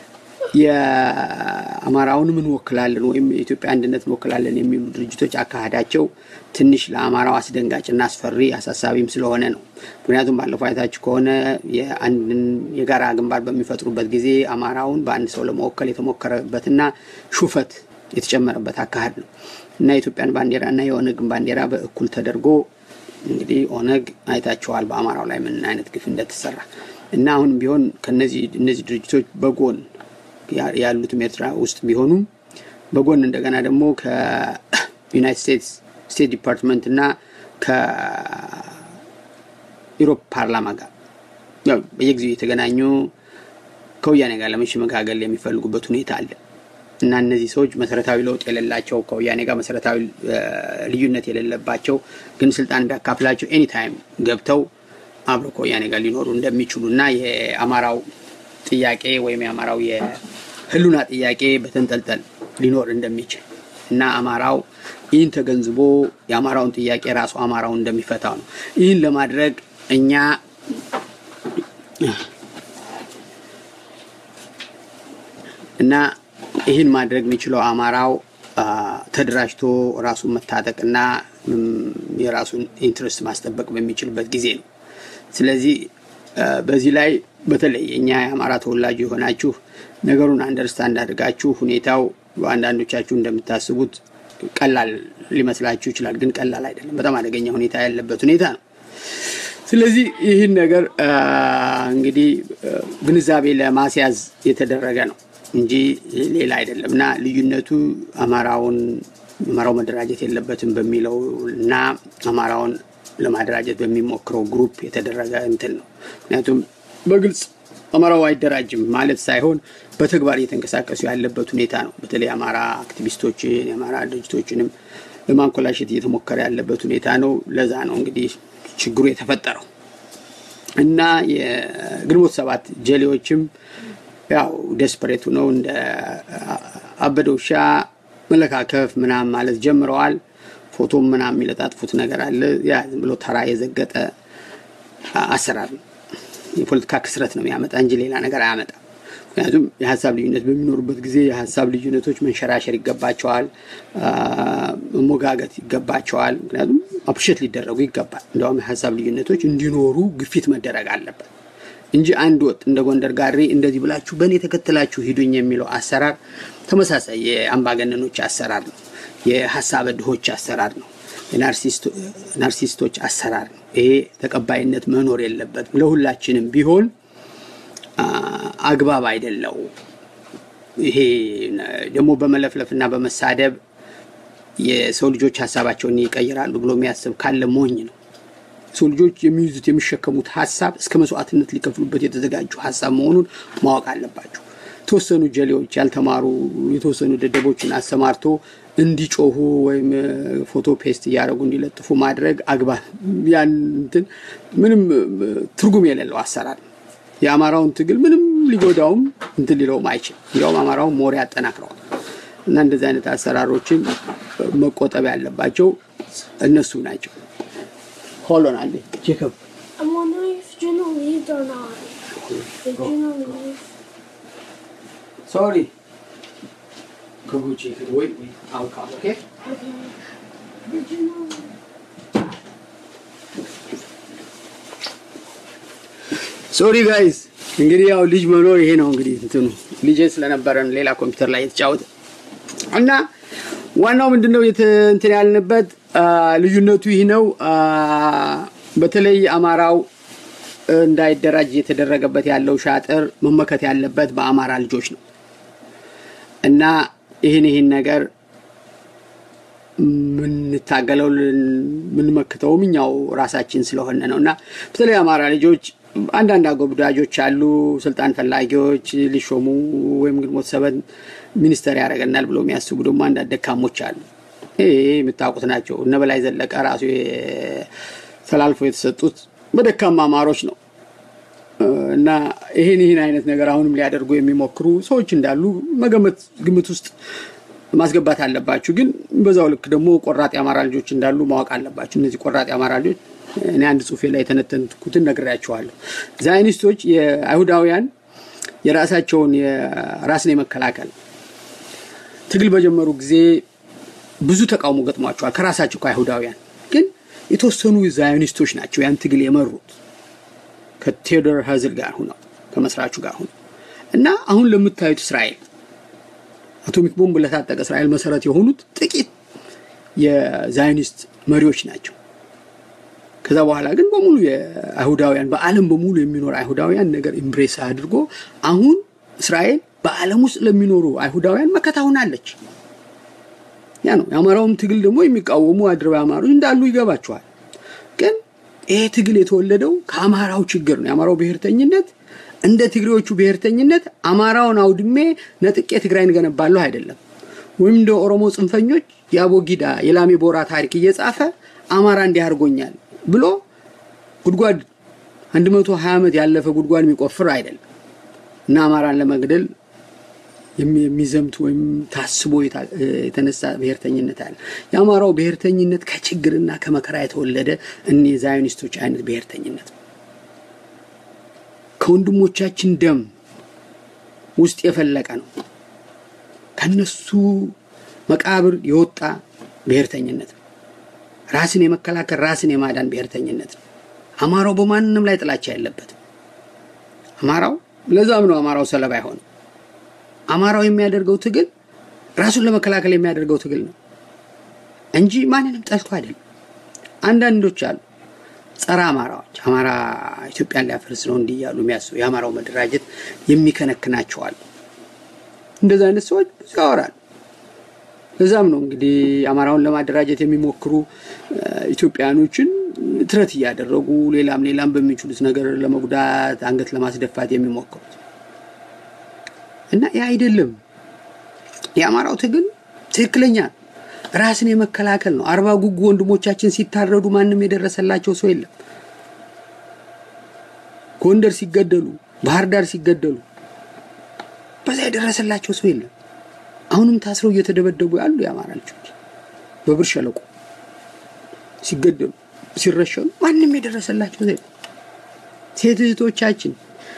የአማራውን እንወክላለን ወይም የኢትዮጵያ አንድነት እንወክላለን የሚሉ ድርጅቶች አካሄዳቸው ትንሽ ለአማራው አስደንጋጭና አስፈሪ አሳሳቢም ስለሆነ ነው። ምክንያቱም ባለፈው አይታችሁ ከሆነ የአንድን የጋራ ግንባር በሚፈጥሩበት ጊዜ አማራውን በአንድ ሰው ለመወከል የተሞከረበትና ሹፈት የተጨመረበት አካሄድ ነው እና የኢትዮጵያን ባንዲራ እና የኦነግን ባንዲራ በእኩል ተደርጎ እንግዲህ ኦነግ አይታችኋል በአማራው ላይ ምን አይነት ግፍ እንደተሰራ እና አሁንም ቢሆን ከነዚህ እነዚህ ድርጅቶች በጎን ያሉትም ኤርትራ ውስጥ ቢሆኑም በጎን እንደገና ደግሞ ከዩናይትድ ስቴትስ ከስቴት ዲፓርትመንት እና ከኢሮፕ ፓርላማ ጋር ያው በየጊዜው የተገናኙ ከወያኔ ጋር ለመሸመጋገል የሚፈልጉበት ሁኔታ አለ እና እነዚህ ሰዎች መሰረታዊ ለውጥ የሌላቸው ከወያኔ ጋር መሰረታዊ ልዩነት የሌለባቸው ግን ስልጣን ቢያካፍላቸው ኤኒታይም ገብተው አብሮ ከወያኔ ጋር ሊኖሩ እንደሚችሉ እና የአማራው ጥያቄ ወይም የአማራው የህሉና ጥያቄ በተንጠልጠል ሊኖር እንደሚችል እና አማራው ይህን ተገንዝቦ የአማራውን ጥያቄ ራሱ አማራውን እንደሚፈታው ነው። ይህን ለማድረግ እኛ እና ይህን ማድረግ የሚችለው አማራው ተደራጅቶ ራሱን መታጠቅና የራሱን ኢንትረስት ማስጠበቅ በሚችልበት ጊዜ ነው። ስለዚህ በዚህ ላይ በተለይ እኛ የአማራ ተወላጅ የሆናችሁ ነገሩን አንደርስታንድ አድርጋችሁ ሁኔታው በአንዳንዶቻችሁ እንደምታስቡት ቀላል ሊመስላችሁ ይችላል። ግን ቀላል አይደለም። በጣም አደገኛ ሁኔታ ያለበት ሁኔታ ነው። ስለዚህ ይህን ነገር እንግዲህ ግንዛቤ ለማስያዝ የተደረገ ነው እንጂ ሌላ አይደለም እና ልዩነቱ አማራውን አማራው መደራጀት የለበትም በሚለው እና አማራውን ለማደራጀት በሚሞክረው ግሩፕ የተደረገ እንትን ነው። ምክንያቱም በግልጽ አማራው አይደራጅም ማለት ሳይሆን በተግባር እየተንቀሳቀሱ ያለበት ሁኔታ ነው። በተለይ አማራ አክቲቪስቶችን የአማራ ድርጅቶችንም ለማንኮላሸት እየተሞከረ ያለበት ሁኔታ ነው። ለዛ ነው እንግዲህ ችግሩ የተፈጠረው እና የግንቦት ሰባት ጀሌዎችም ያው ደስፐሬቱ ነው እንደ አበደ ውሻ መለካከፍ ምናምን ማለት ጀምረዋል። ፎቶም ምናምን የሚለጣጥፉት ነገር አለ። ያ ዝም ብሎ ተራ የዘገጠ አሰራር ነው። የፖለቲካ ክስረት ነው የሚያመጣ እንጂ ሌላ ነገር አያመጣም። ምክንያቱም የሀሳብ ልዩነት በሚኖሩበት ጊዜ የሀሳብ ልዩነቶች መንሸራሸር ይገባቸዋል፣ መሞጋገት ይገባቸዋል። ምክንያቱም አፕሪሼት ሊደረጉ ይገባል። እንዲያውም የሀሳብ ልዩነቶች እንዲኖሩ ግፊት መደረግ አለበት እንጂ አንድ ወጥ እንደ ጎንደር ጋሪ እንደዚህ ብላችሁ በእኔ ተከትላችሁ ሂዱኝ የሚለው አሰራር ተመሳሳይ የአምባገነኖች አሰራር ነው። የሀሳብ ድሆች አሰራር ነው። የናርሲስቶች አሰራር ነው። ይሄ ተቀባይነት መኖር የለበትም። ለሁላችንም ቢሆን አግባብ አይደለው። ይሄ ደግሞ በመለፍለፍና በመሳደብ የሰው ልጆች ሀሳባቸውን ይቀይራሉ ብሎ የሚያስብ ካለ ሞኝ ነው። ሰው ልጆች የሚይዙት የሚሸከሙት ሀሳብ እስከ መስዋዕትነት ሊከፍሉበት የተዘጋጁ ሀሳብ መሆኑን ማወቅ አለባቸው። የተወሰኑ ጀሌዎች ያልተማሩ የተወሰኑ ደደቦችን አሰማርቶ እንዲጮሁ ወይም ፎቶ ፔስት እያደረጉ እንዲለጥፉ ማድረግ አግባብ ያን እንትን ምንም ትርጉም የሌለው አሰራር የአማራውን ትግል ምንም ሊጎዳውም እንትን ሊለውም አይችልም። እንዲያውም አማራውን ሞሪ ያጠናክረዋል። እና እንደዚህ አይነት አሰራሮችን መቆጠብ ያለባቸው እነሱ ናቸው። ሆሎን አለ ጄኮብ I'm wondering if Juno leaved or not. Did Juno leave? ሶሪ ከጉቺ ወይ አውቃ ኦኬ Okay. Did Juno leave? ሶሪ ጋይዝ እንግዲህ ያው ልጅ መኖር ይሄ ነው እንግዲህ እንትኑ ልጄ ስለነበረን ሌላ ኮምፒውተር ላይ የተጫወተ እና ዋናው ምንድነው እንትን ያልንበት ልዩነቱ ይህ ነው። በተለይ አማራው እንዳይደራጅ የተደረገበት ያለው ሻጥር መመከት ያለበት በአማራ ልጆች ነው እና ይህን ይህን ነገር የምንታገለው የምንመክተውም እኛው ራሳችን ስለሆነ ነው እና በተለይ አማራ ልጆች አንዳንድ አጎብዳጆች አሉ፣ ስልጣን ፈላጊዎች ሊሾሙ ወይም ግንቦት ሰበን ሚኒስተር ያደርገናል ብለው የሚያስቡ ደግሞ አንዳንድ ደካሞች አሉ። ይሄ የምታውቁት ናቸው። እነ በላይ ዘለቀ ራሱ ተላልፎ የተሰጡት በደካማ አማሮች ነው እና ይህን ይህን አይነት ነገር አሁንም ሊያደርጉ የሚሞክሩ ሰዎች እንዳሉ መገመት ግምት ውስጥ ማስገባት አለባችሁ። ግን በዛው ልክ ደግሞ ቆራጥ የአማራ ልጆች እንዳሉ ማወቅ አለባችሁ። እነዚህ ቆራጥ የአማራ ልጆች እኔ አንድ ጽሁፌ ላይ የተነተንኩትን ነግሬያቸዋለሁ። ዛይኒስቶች የአይሁዳውያን የራሳቸውን የራስን የመከላከል ትግል በጀመሩ ጊዜ ብዙ ተቃውሞ ገጥሟቸዋል ከራሳቸው ከአይሁዳውያን። ግን የተወሰኑ ዛዮኒስቶች ናቸው ያን ትግል የመሩት ከቴዎዶር ሀዝል ጋር ሁነው ከመስራቹ ጋር ሁነው እና አሁን ለምታዩት እስራኤል አቶሚክ ቦምብ ለታጠቀ እስራኤል መሰረት የሆኑት ጥቂት የዛዮኒስት መሪዎች ናቸው። ከዛ በኋላ ግን በሙሉ የአይሁዳውያን በዓለም በሙሉ የሚኖር አይሁዳውያን ነገር ኢምብሬስ አድርጎ አሁን እስራኤል በዓለም ውስጥ ለሚኖሩ አይሁዳውያን መከታ ሆናለች። ያ ነው የአማራውም ትግል ደግሞ የሚቃወሙ አድረው አማሮች እንዳሉ ይገባቸዋል። ግን ይሄ ትግል የተወለደው ከአማራው ችግር ነው። የአማራው ብሔርተኝነት እንደ ትግሬዎቹ ብሔርተኝነት አማራውን አውድሜ ነጥቄ ትግራይን ገነባለሁ አይደለም። ወይም እንደ ኦሮሞ ጽንፈኞች የአቦጊዳ የላሜ ቦራ ታሪክ እየጻፈ አማራ እንዲህ አድርጎኛል ብሎ ጉድጓድ 120 ዓመት ያለፈ ጉድጓድ የሚቆፍር አይደለም እና አማራን ለመግደል የሚዘምት ወይም ታስቦ የተነሳ ብሔርተኝነት አለ። የአማራው ብሔርተኝነት ከችግርና ከመከራ የተወለደ እኔ ዛዮኒስቶች አይነት ብሔርተኝነት ነው። ከወንድሞቻችን ደም ውስጥ የፈለቀ ነው። ከነሱ መቃብር የወጣ ብሔርተኝነት ነው። ራስን የመከላከል ራስን የማዳን ብሔርተኝነት ነው። አማራው በማንም ላይ ጥላቻ የለበትም። አማራው ለዛም ነው አማራው ሰለባ አይሆንም። አማራው የሚያደርገው ትግል ራሱን ለመከላከል የሚያደርገው ትግል ነው እንጂ ማንንም ጠልቶ አይደለም። አንዳንዶች አሉ ጸረ አማራዎች አማራ ኢትዮጵያን ሊያፈርስ ነው እንዲህ እያሉ የሚያስቡ የአማራው መደራጀት የሚከነክናቸዋል። እንደዚህ አይነት ሰዎች ብዙ ያወራሉ። ለዛም ነው እንግዲህ አማራውን ለማደራጀት የሚሞክሩ ኢትዮጵያኖችን ትረት እያደረጉ ሌላም ሌላም በሚችሉት ነገር ለመጉዳት አንገት ለማስደፋት የሚሞክሩት እና ያ አይደለም። የአማራው ትግል ትክክለኛ ራስን የመከላከል ነው። አርባ ጉጉ ወንድሞቻችን ሲታረዱ ማንም የደረሰላቸው ሰው የለም። ጎንደር ሲገደሉ፣ ባህር ዳር ሲገደሉ በዛ የደረሰላቸው ሰው የለም። አሁንም ታስረው እየተደበደቡ ያሉ የአማራ ልጆች በብር ሸለቆ ሲገደሉ ሲረሸኑ ማንም የደረሰላቸው ሰው የለም። ሴት እህቶቻችን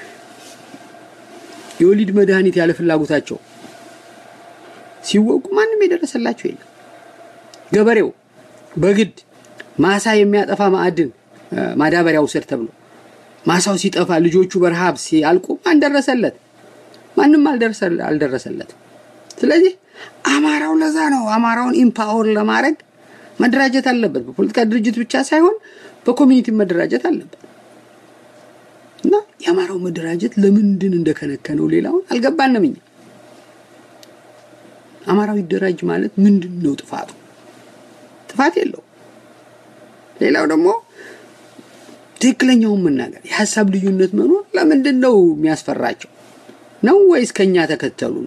የወሊድ መድኃኒት ያለ ፍላጎታቸው ሲወጉ ማንም የደረሰላቸው የለም። ገበሬው በግድ ማሳ የሚያጠፋ ማዕድን ማዳበሪያ ውሰድ ተብሎ ማሳው ሲጠፋ ልጆቹ በረሃብ ሲያልቁ ማን ደረሰለት? ማንም አልደረሰለትም። ስለዚህ አማራው ለዛ ነው አማራውን ኢምፓወር ለማድረግ መደራጀት አለበት። በፖለቲካ ድርጅት ብቻ ሳይሆን በኮሚኒቲ መደራጀት አለበት እና የአማራው መደራጀት ለምንድን እንደከነከነው ሌላውን አልገባንም እኛ። አማራው ይደራጅ ማለት ምንድን ነው ጥፋቱ? ጥፋት የለው። ሌላው ደግሞ ትክክለኛውን መናገር የሀሳብ ልዩነት መኖር ለምንድን ነው የሚያስፈራቸው? ነው ወይስ ከኛ ተከተሉ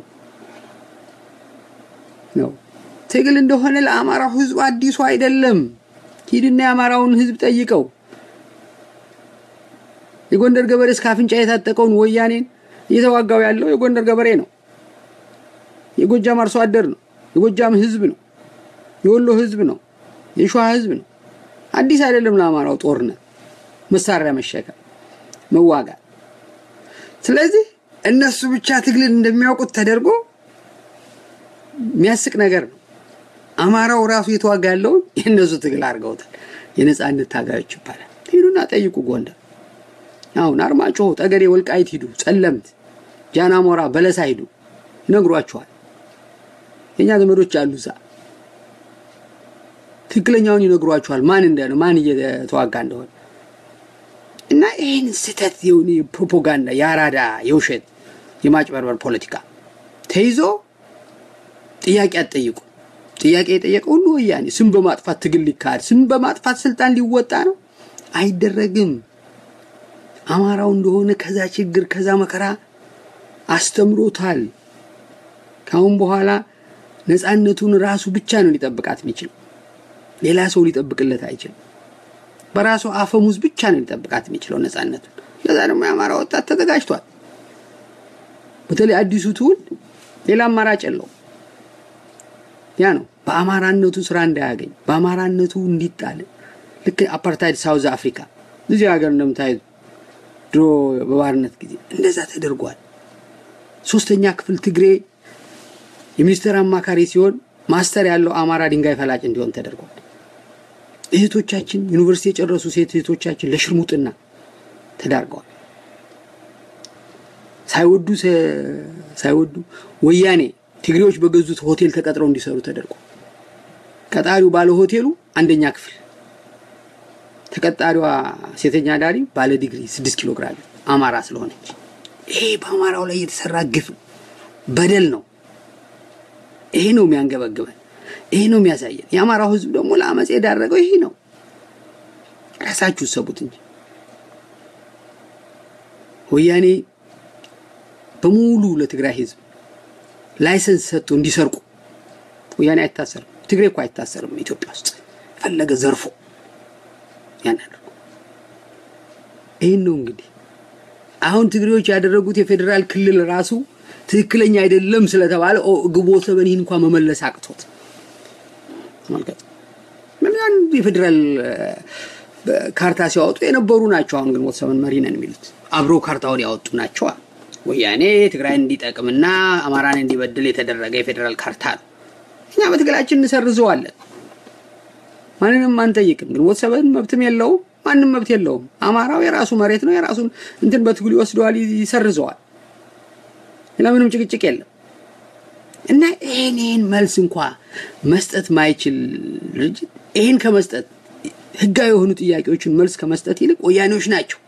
ነው? ትግል እንደሆነ ለአማራው ሕዝብ አዲሱ አይደለም። ሂድና የአማራውን ሕዝብ ጠይቀው። የጎንደር ገበሬ እስከ አፍንጫ የታጠቀውን ወያኔን እየተዋጋው ያለው የጎንደር ገበሬ ነው። የጎጃም አርሶ አደር ነው። የጎጃም ሕዝብ ነው። የወሎ ሕዝብ ነው። የሸዋ ሕዝብ ነው። አዲስ አይደለም ለአማራው ጦርነት፣ መሳሪያ መሸከም፣ መዋጋት። ስለዚህ እነሱ ብቻ ትግልን እንደሚያውቁት ተደርጎ የሚያስቅ ነገር ነው። አማራው ራሱ እየተዋጋ ያለውን የእነሱ ትግል አድርገውታል። የነፃነት ታጋዮች ይባላል። ሂዱና ጠይቁ። ጎንደር አሁን አርማጭሆ፣ ጠገዴ፣ ወልቃይት ሂዱ፣ ጸለምት፣ ጃናሞራ፣ በለሳ ሂዱ፣ ይነግሯችኋል። የእኛ ዘመዶች አሉ እዛ ትክክለኛውን ይነግሯችኋል። ማን እንደሆነ ማን እየተዋጋ እንደሆነ እና ይህን ስህተት የሆነ የፕሮፓጋንዳ የአራዳ የውሸት የማጭበርበር ፖለቲካ ተይዞ ጥያቄ አትጠይቁ። ጥያቄ የጠየቀ ሁሉ ወያኔ ስም በማጥፋት ትግል ሊካሄድ ስም በማጥፋት ስልጣን ሊወጣ ነው። አይደረግም። አማራው እንደሆነ ከዛ ችግር ከዛ መከራ አስተምሮታል። ካሁን በኋላ ነፃነቱን ራሱ ብቻ ነው ሊጠብቃት የሚችል ሌላ ሰው ሊጠብቅለት አይችልም። በራሱ አፈሙዝ ብቻ ነው ሊጠብቃት የሚችለው ነፃነቱን። ለዛ ደግሞ የአማራ ወጣት ተዘጋጅቷል። በተለይ አዲሱ ትውልድ ሌላ አማራጭ የለው። ያ ነው በአማራነቱ ስራ እንዳያገኝ በአማራነቱ እንዲጣል ልክ አፓርታይድ ሳውዝ አፍሪካ እዚህ ሀገር እንደምታዩት ድሮ በባርነት ጊዜ እንደዛ ተደርጓል። ሶስተኛ ክፍል ትግሬ የሚኒስቴር አማካሪ ሲሆን ማስተር ያለው አማራ ድንጋይ ፈላጭ እንዲሆን ተደርጓል። እህቶቻችን ዩኒቨርሲቲ የጨረሱ ሴት እህቶቻችን ለሽርሙጥና ተዳርገዋል። ሳይወዱ ሳይወዱ ወያኔ ትግሬዎች በገዙት ሆቴል ተቀጥረው እንዲሰሩ ተደርጓል። ቀጣሪው ባለ ሆቴሉ አንደኛ ክፍል፣ ተቀጣሪዋ ሴተኛ ዳሪ ባለ ዲግሪ ስድስት ኪሎ ግራም አማራ ስለሆነች ይሄ በአማራው ላይ የተሰራ ግፍ ነው፣ በደል ነው። ይሄ ነው የሚያንገበግበን። ይሄ ነው የሚያሳየን። የአማራው ህዝብ ደግሞ ለአመፅ የዳረገው ይሄ ነው። ራሳችሁ ሰቡት እንጂ ወያኔ በሙሉ ለትግራይ ህዝብ ላይሰንስ ሰጥቶ እንዲሰርቁ ወያኔ አይታሰርም። ትግሬ እኮ አይታሰርም። ኢትዮጵያ ውስጥ የፈለገ ዘርፎ ያን አድርጎ ይህን ነው እንግዲህ አሁን ትግሬዎች ያደረጉት የፌዴራል ክልል ራሱ ትክክለኛ አይደለም ስለተባለ ግንቦት ሰበን ይህን እንኳን መመለስ አቅቶት ተመልከት። ያን የፌዴራል ካርታ ሲያወጡ የነበሩ ናቸው። አሁን ግንቦት ሰበን መሪ ነን የሚሉት አብረው ካርታውን ያወጡ ናቸዋ። ወያኔ ትግራይን እንዲጠቅምና አማራን እንዲበድል የተደረገ የፌዴራል ካርታ ነው። እኛ በትግላችን እንሰርዘዋለን። ማንንም አንጠይቅም። ግንቦት ሰበን መብትም የለውም፣ ማንም መብት የለውም። አማራው የራሱ መሬት ነው። የራሱን እንትን በትግሉ ይወስደዋል፣ ይሰርዘዋል። ለምንም ጭቅጭቅ የለም። እና ይህን መልስ እንኳ መስጠት ማይችል ድርጅት ይህን ከመስጠት ህጋዊ የሆኑ ጥያቄዎችን መልስ ከመስጠት ይልቅ ወያኔዎች ናቸው።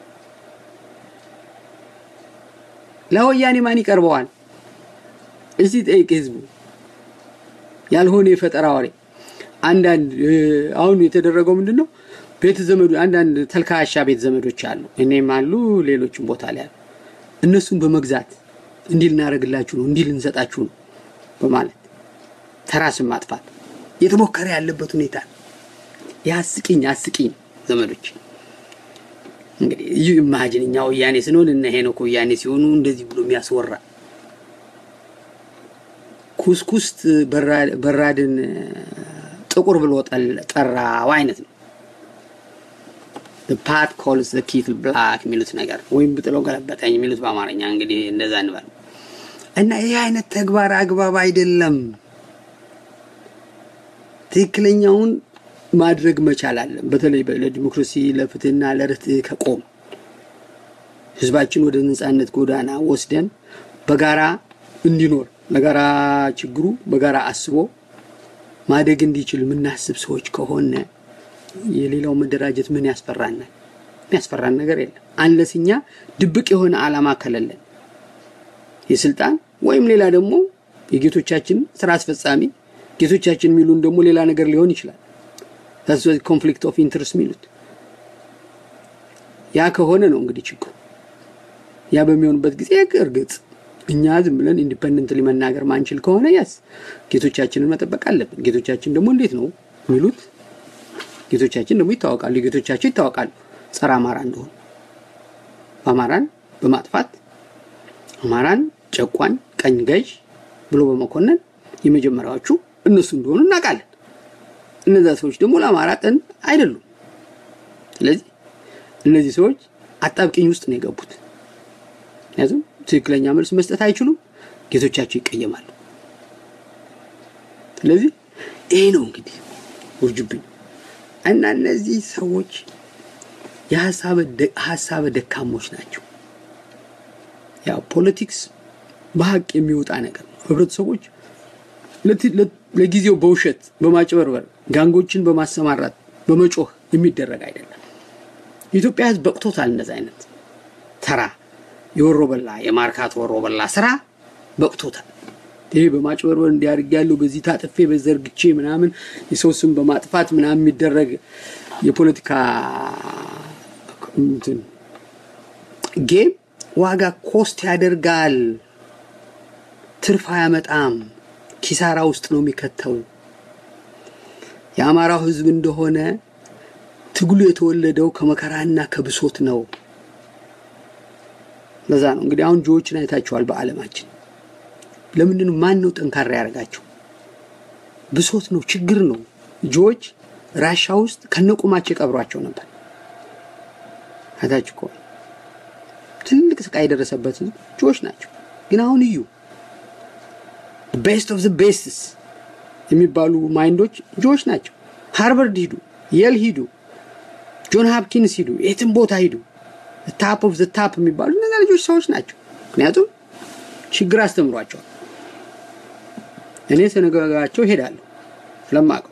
ለወያኔ ማን ይቀርበዋል? እስቲ ጠይቅ ህዝቡ። ያልሆነ የፈጠራ ወሬ አንዳንድ አሁን የተደረገው ምንድን ነው? ቤት ዘመዱ አንዳንድ ተልካሻ ቤት ዘመዶች አሉ፣ እኔም አሉ፣ ሌሎችም ቦታ ላይ አሉ። እነሱን በመግዛት እንዲህ ልናደርግላችሁ ነው፣ እንዲህ ልንሰጣችሁ ነው በማለት ተራስን ማጥፋት እየተሞከረ ያለበት ሁኔታ የአስቂኝ አስቂኝ ዘመዶች እንግዲህ ይህ ኢማጂን እኛ ወያኔ ስንሆን እነ ሄኖክ ወያኔ ሲሆኑ እንደዚህ ብሎ የሚያስወራ ኩስኩስት በራድን ጥቁር ብሎ ጠራው አይነት ነው። ፓት ኮልስ ኪትል ብላክ የሚሉት ነገር ወይም ብጥለው ገለበጠኝ የሚሉት በአማርኛ እንግዲህ እንደዛ እንበል እና ይህ አይነት ተግባር አግባብ አይደለም። ትክክለኛውን ማድረግ መቻል አለን። በተለይ ለዲሞክራሲ ለፍትህና ለርትዕ ከቆም ህዝባችን ወደ ነጻነት ጎዳና ወስደን በጋራ እንዲኖር ለጋራ ችግሩ በጋራ አስቦ ማደግ እንዲችል የምናስብ ሰዎች ከሆነ የሌላው መደራጀት ምን ያስፈራናል? የሚያስፈራን ነገር የለም። አንለስ እኛ ድብቅ የሆነ ዓላማ ከሌለን የስልጣን ወይም ሌላ ደግሞ የጌቶቻችን ስራ አስፈጻሚ ጌቶቻችን የሚሉን ደግሞ ሌላ ነገር ሊሆን ይችላል። ኮንፍሊክት ኦፍ ኢንትረስት የሚሉት ያ ከሆነ ነው እንግዲህ ችግሩ። ያ በሚሆንበት ጊዜ እርግጥ እኛ ዝም ብለን ኢንዲፐንደንትሊ መናገር ማንችል ከሆነ ያስ ጌቶቻችንን መጠበቅ አለብን። ጌቶቻችን ደግሞ እንዴት ነው የሚሉት? ጌቶቻችን ደግሞ ይታወቃሉ። ጌቶቻቸው ይታወቃሉ ጸረ አማራ እንደሆኑ አማራን በማጥፋት አማራን ጨቋኝ ቀኝ ገዥ ብሎ በመኮነን የመጀመሪያዎቹ እነሱ እንደሆኑ እናውቃለን። እነዛ ሰዎች ደግሞ ለአማራ ጠን አይደሉም። ስለዚህ እነዚህ ሰዎች አጣብቂኝ ውስጥ ነው የገቡት። ምክንያቱም ትክክለኛ መልስ መስጠት አይችሉም፣ ጌቶቻቸው ይቀየማሉ። ስለዚህ ይሄ ነው እንግዲህ ውርጅብኝ እና እነዚህ ሰዎች የሀሳበ ደካሞች ናቸው። ያው ፖለቲክስ በሀቅ የሚወጣ ነገር ነው። ህብረተሰቦች ለጊዜው በውሸት በማጭበርበር ጋንጎችን በማሰማራት በመጮህ የሚደረግ አይደለም። የኢትዮጵያ ህዝብ በቅቶታል። እንደዚ አይነት ተራ የወሮ በላ የማርካት ወሮ በላ ስራ በቅቶታል። ይሄ በማጭበርበር እንዲያርግ ያለው በዚህ ታጥፌ በዘርግቼ ምናምን የሰው ስም በማጥፋት ምናምን የሚደረግ የፖለቲካ ጌም ዋጋ ኮስት ያደርጋል፣ ትርፍ አያመጣም፣ ኪሳራ ውስጥ ነው የሚከተው። የአማራው ህዝብ እንደሆነ ትግሉ የተወለደው ከመከራና ከብሶት ነው። ለዛ ነው እንግዲህ አሁን ጆዎችን አይታቸዋል በዓለማችን ለምንድን ማን ነው ጠንካራ ያደርጋቸው? ብሶት ነው፣ ችግር ነው። ጆዎች ራሻ ውስጥ ከነቁማቸው የቀብሯቸው ነበር። አይታችሁ ከሆነ ትልቅ ስቃይ የደረሰበት ጆዎች ናቸው። ግን አሁን እዩ ቤስት ኦፍ ዘ ቤስትስ የሚባሉ ማይንዶች ጆዎች ናቸው። ሃርቨርድ ሂዱ፣ የል ሂዱ፣ ጆን ሃፕኪንስ ሂዱ፣ የትም ቦታ ሂዱ፣ ታፕ ኦፍ ዘ ታፕ የሚባሉ እነዛ ልጆች ሰዎች ናቸው። ምክንያቱም ችግር አስተምሯቸዋል። እኔ ስነጋጋቸው ሄዳለሁ ስለማውቀው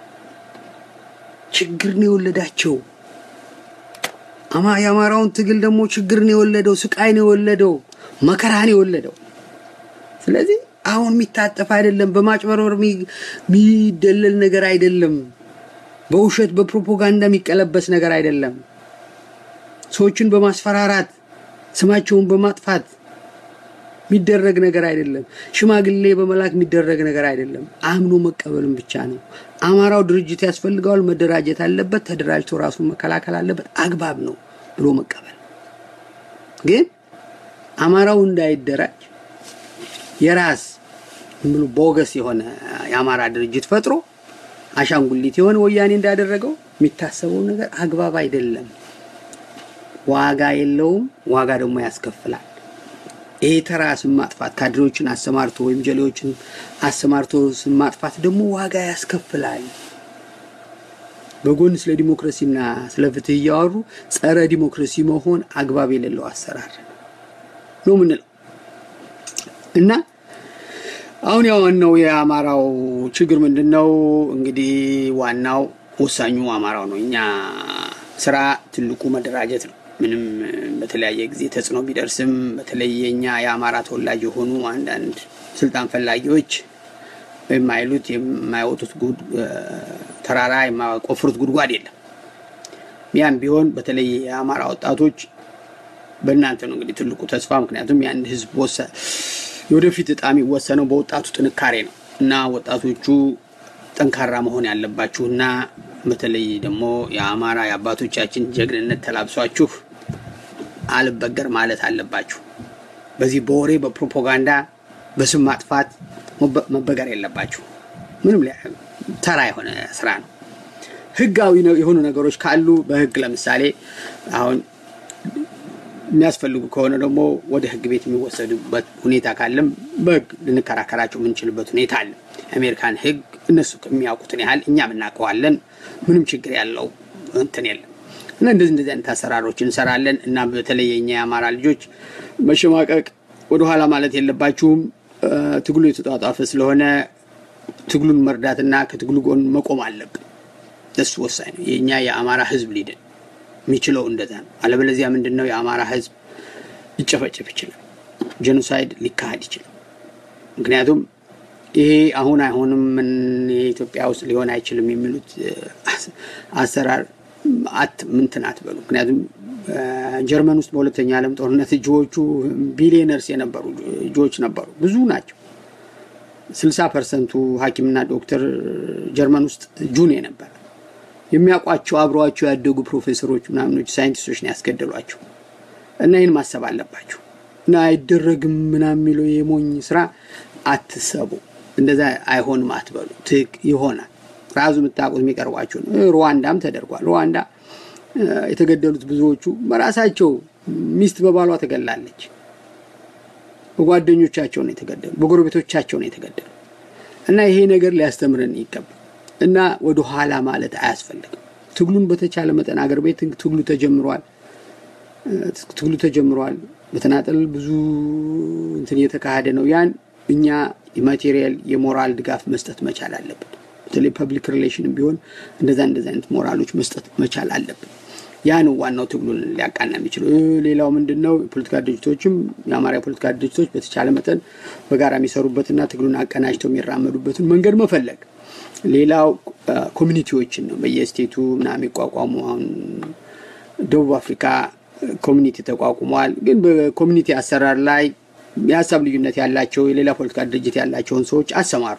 ችግር ነው የወለዳቸው። አማ የአማራውን ትግል ደግሞ ችግር ነው የወለደው፣ ስቃይ ነው የወለደው፣ መከራ ነው የወለደው። ስለዚህ አሁን የሚታጠፍ አይደለም። በማጭበርበር የሚደለል ነገር አይደለም። በውሸት በፕሮፓጋንዳ የሚቀለበስ ነገር አይደለም። ሰዎችን በማስፈራራት ስማቸውን በማጥፋት የሚደረግ ነገር አይደለም። ሽማግሌ በመላክ የሚደረግ ነገር አይደለም። አምኖ መቀበልም ብቻ ነው። አማራው ድርጅት ያስፈልገዋል፣ መደራጀት አለበት፣ ተደራጅቶ ራሱን መከላከል አለበት፣ አግባብ ነው ብሎ መቀበል። ግን አማራው እንዳይደራጅ የራስ ምሉ ቦገስ የሆነ የአማራ ድርጅት ፈጥሮ አሻንጉሊት የሆነ ወያኔ እንዳደረገው የሚታሰበው ነገር አግባብ አይደለም። ዋጋ የለውም። ዋጋ ደግሞ ያስከፍላል። ይሄ ተራ ስም ማጥፋት ካድሬዎችን አሰማርቶ ወይም ጀሌዎችን አሰማርቶ ስም ማጥፋት ደግሞ ዋጋ ያስከፍላል። በጎን ስለ ዲሞክራሲና ስለ ፍትህ እያወሩ ጸረ ዲሞክራሲ መሆን አግባብ የሌለው አሰራር ነው ምንለው እና አሁን ያው ዋናው የአማራው ችግር ምንድን ነው? እንግዲህ ዋናው ወሳኙ አማራው ነው። እኛ ስራ ትልቁ መደራጀት ነው። ምንም በተለያየ ጊዜ ተጽዕኖ ቢደርስም በተለይ የኛ የአማራ ተወላጅ የሆኑ አንዳንድ ስልጣን ፈላጊዎች የማይሉት የማይወጡት ተራራ የማይቆፍሩት ጉድጓድ የለም። ያም ቢሆን በተለይ የአማራ ወጣቶች በእናንተ ነው እንግዲህ ትልቁ ተስፋ። ምክንያቱም የአንድ ህዝብ የወደፊት እጣ የሚወሰነው በወጣቱ ጥንካሬ ነው እና ወጣቶቹ ጠንካራ መሆን ያለባችሁ እና በተለይ ደግሞ የአማራ የአባቶቻችን ጀግንነት ተላብሷችሁ አልበገር ማለት አለባችሁ። በዚህ በወሬ በፕሮፓጋንዳ በስም ማጥፋት መበገር የለባችሁ። ምንም ተራ የሆነ ስራ ነው። ህጋዊ የሆኑ ነገሮች ካሉ በህግ ለምሳሌ አሁን የሚያስፈልጉ ከሆነ ደግሞ ወደ ህግ ቤት የሚወሰዱበት ሁኔታ ካለም በህግ ልንከራከራቸው የምንችልበት ሁኔታ አለ። የአሜሪካን ህግ እነሱ የሚያውቁትን ያህል እኛም እናውቀዋለን። ምንም ችግር ያለው እንትን የለም እና እንደዚህ እንደዚህ አይነት አሰራሮች እንሰራለን እና በተለይ የኛ የአማራ ልጆች መሸማቀቅ ወደኋላ ማለት የለባችሁም። ትግሉ የተጧጧፈ ስለሆነ ትግሉን መርዳትና ከትግሉ ጎን መቆም አለብን። እሱ ወሳኝ ነው። የእኛ የአማራ ህዝብ ሊድን የሚችለው እንደዛ ነው። አለበለዚያ ምንድን ነው የአማራ ህዝብ ሊጨፈጨፍ ይችላል። ጄኖሳይድ ሊካሄድ ይችላል። ምክንያቱም ይሄ አሁን አይሆንም የኢትዮጵያ ውስጥ ሊሆን አይችልም የሚሉት አሰራር አት ምንትን አትበሉ። ምክንያቱም ጀርመን ውስጥ በሁለተኛ ዓለም ጦርነት እጅዎቹ ቢሊዮነርስ የነበሩ እጅዎች ነበሩ፣ ብዙ ናቸው። ስልሳ ፐርሰንቱ ሐኪምና ዶክተር ጀርመን ውስጥ ጁን የነበረ የሚያውቋቸው አብረዋቸው ያደጉ ፕሮፌሰሮች ምናምኖች ሳይንቲስቶች ነው ያስገደሏቸው። እና ይህን ማሰብ አለባቸው። እና አይደረግም ምናምን የሚለው የሞኝ ስራ አትሰቡ። እንደዛ አይሆንም አትበሉ። ትክ ይሆናል። ራሱ የምታውቁት የሚቀርቧቸው ነው። ሩዋንዳም ተደርጓል። ሩዋንዳ የተገደሉት ብዙዎቹ በራሳቸው ሚስት በባሏ ተገላለች። በጓደኞቻቸው ነው የተገደሉ፣ በጎረቤቶቻቸው ነው የተገደሉ። እና ይሄ ነገር ሊያስተምረን ይገባል። እና ወደ ኋላ ማለት አያስፈልግም። ትግሉን በተቻለ መጠን አገር ቤት ትግሉ ተጀምሯል። ትግሉ ተጀምሯል። በተናጠል ብዙ እንትን እየተካሄደ ነው። ያን እኛ የማቴሪያል የሞራል ድጋፍ መስጠት መቻል አለብን። በተለይ ፐብሊክ ሪሌሽንም ቢሆን እንደዛ እንደዛ አይነት ሞራሎች መስጠት መቻል አለብን። ያ ነው ዋናው ትግሉን ሊያቃና የሚችለው። ሌላው ምንድን ነው? የፖለቲካ ድርጅቶችም የአማራ የፖለቲካ ድርጅቶች በተቻለ መጠን በጋራ የሚሰሩበትና ትግሉን አቀናጅተው የሚራመዱበትን መንገድ መፈለግ ሌላው ኮሚኒቲዎችን ነው በየስቴቱ ምናምን የሚቋቋሙ አሁን ደቡብ አፍሪካ ኮሚኒቲ ተቋቁመዋል። ግን በኮሚኒቲ አሰራር ላይ የሀሳብ ልዩነት ያላቸው የሌላ ፖለቲካ ድርጅት ያላቸውን ሰዎች አሰማሩ።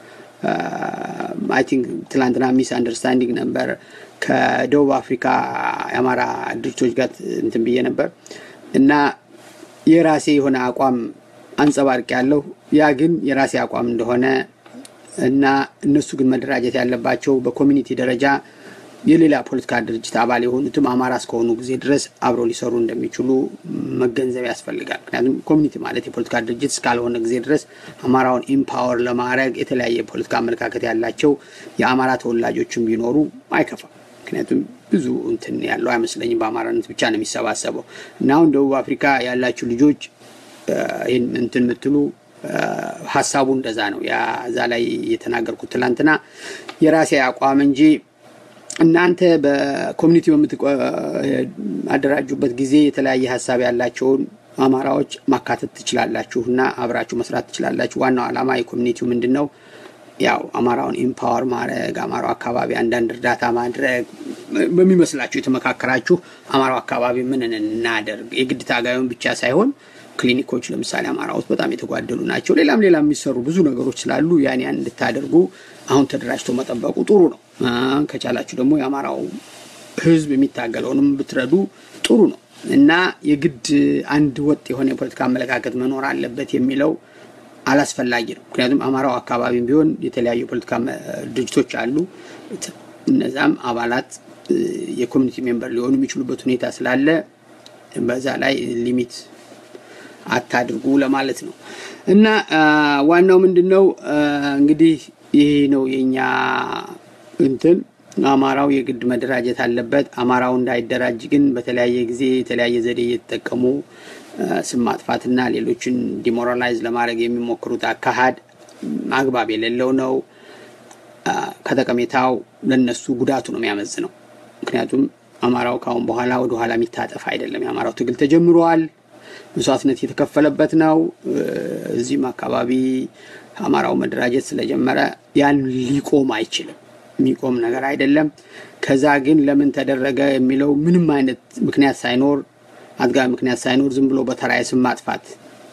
አይ ቲንክ ትላንትና ሚስ አንደርስታንዲንግ ነበር ከደቡብ አፍሪካ የአማራ ድርጅቶች ጋር እንትን ብዬ ነበር እና የራሴ የሆነ አቋም አንጸባርቅ ያለው ያ ግን የራሴ አቋም እንደሆነ እና እነሱ ግን መደራጀት ያለባቸው በኮሚኒቲ ደረጃ የሌላ ፖለቲካ ድርጅት አባል የሆኑትም አማራ እስከሆኑ ጊዜ ድረስ አብረው ሊሰሩ እንደሚችሉ መገንዘብ ያስፈልጋል። ምክንያቱም ኮሚኒቲ ማለት የፖለቲካ ድርጅት እስካልሆነ ጊዜ ድረስ አማራውን ኢምፓወር ለማድረግ የተለያየ የፖለቲካ አመለካከት ያላቸው የአማራ ተወላጆችም ቢኖሩ አይከፋም። ምክንያቱም ብዙ እንትን ያለው አይመስለኝም። በአማራነት ብቻ ነው የሚሰባሰበው እና አሁን ደቡብ አፍሪካ ያላችሁ ልጆች ይህን እንትን የምትሉ ሀሳቡ እንደዛ ነው። እዛ ላይ የተናገርኩት ትላንትና የራሴ አቋም እንጂ እናንተ በኮሚኒቲ በምትአደራጁበት ጊዜ የተለያየ ሀሳብ ያላቸውን አማራዎች ማካተት ትችላላችሁ እና አብራችሁ መስራት ትችላላችሁ። ዋናው ዓላማ የኮሚኒቲው ምንድን ነው? ያው አማራውን ኢምፓወር ማድረግ፣ አማራው አካባቢ አንዳንድ እርዳታ ማድረግ በሚመስላችሁ የተመካከራችሁ አማራው አካባቢ ምን እናደርግ፣ የግድ ታጋዩን ብቻ ሳይሆን ክሊኒኮች ለምሳሌ አማራ ውስጥ በጣም የተጓደሉ ናቸው። ሌላም ሌላ የሚሰሩ ብዙ ነገሮች ስላሉ ያን ያን እንድታደርጉ አሁን ተደራጅቶ መጠበቁ ጥሩ ነው። ከቻላችሁ ደግሞ የአማራው ሕዝብ የሚታገለውንም ብትረዱ ጥሩ ነው እና የግድ አንድ ወጥ የሆነ የፖለቲካ አመለካከት መኖር አለበት የሚለው አላስፈላጊ ነው። ምክንያቱም አማራው አካባቢም ቢሆን የተለያዩ የፖለቲካ ድርጅቶች አሉ። እነዛም አባላት የኮሚኒቲ ሜምበር ሊሆኑ የሚችሉበት ሁኔታ ስላለ በዛ ላይ ሊሚት አታድርጉ ለማለት ነው እና ዋናው ምንድን ነው እንግዲህ ይህ ነው የኛ እንትን አማራው የግድ መደራጀት አለበት። አማራው እንዳይደራጅ ግን በተለያየ ጊዜ የተለያየ ዘዴ እየተጠቀሙ ስም ማጥፋትና ሌሎችን ዲሞራላይዝ ለማድረግ የሚሞክሩት አካሄድ አግባብ የሌለው ነው። ከጠቀሜታው ለነሱ ጉዳቱ ነው የሚያመዝነው። ምክንያቱም አማራው ካሁን በኋላ ወደ ኋላ የሚታጠፍ አይደለም። የአማራው ትግል ተጀምሯል። መስዋዕትነት የተከፈለበት ነው። እዚህም አካባቢ አማራው መደራጀት ስለጀመረ ያን ሊቆም አይችልም። የሚቆም ነገር አይደለም። ከዛ ግን ለምን ተደረገ የሚለው ምንም አይነት ምክንያት ሳይኖር አጥጋቢ ምክንያት ሳይኖር ዝም ብሎ በተራ የስም ማጥፋት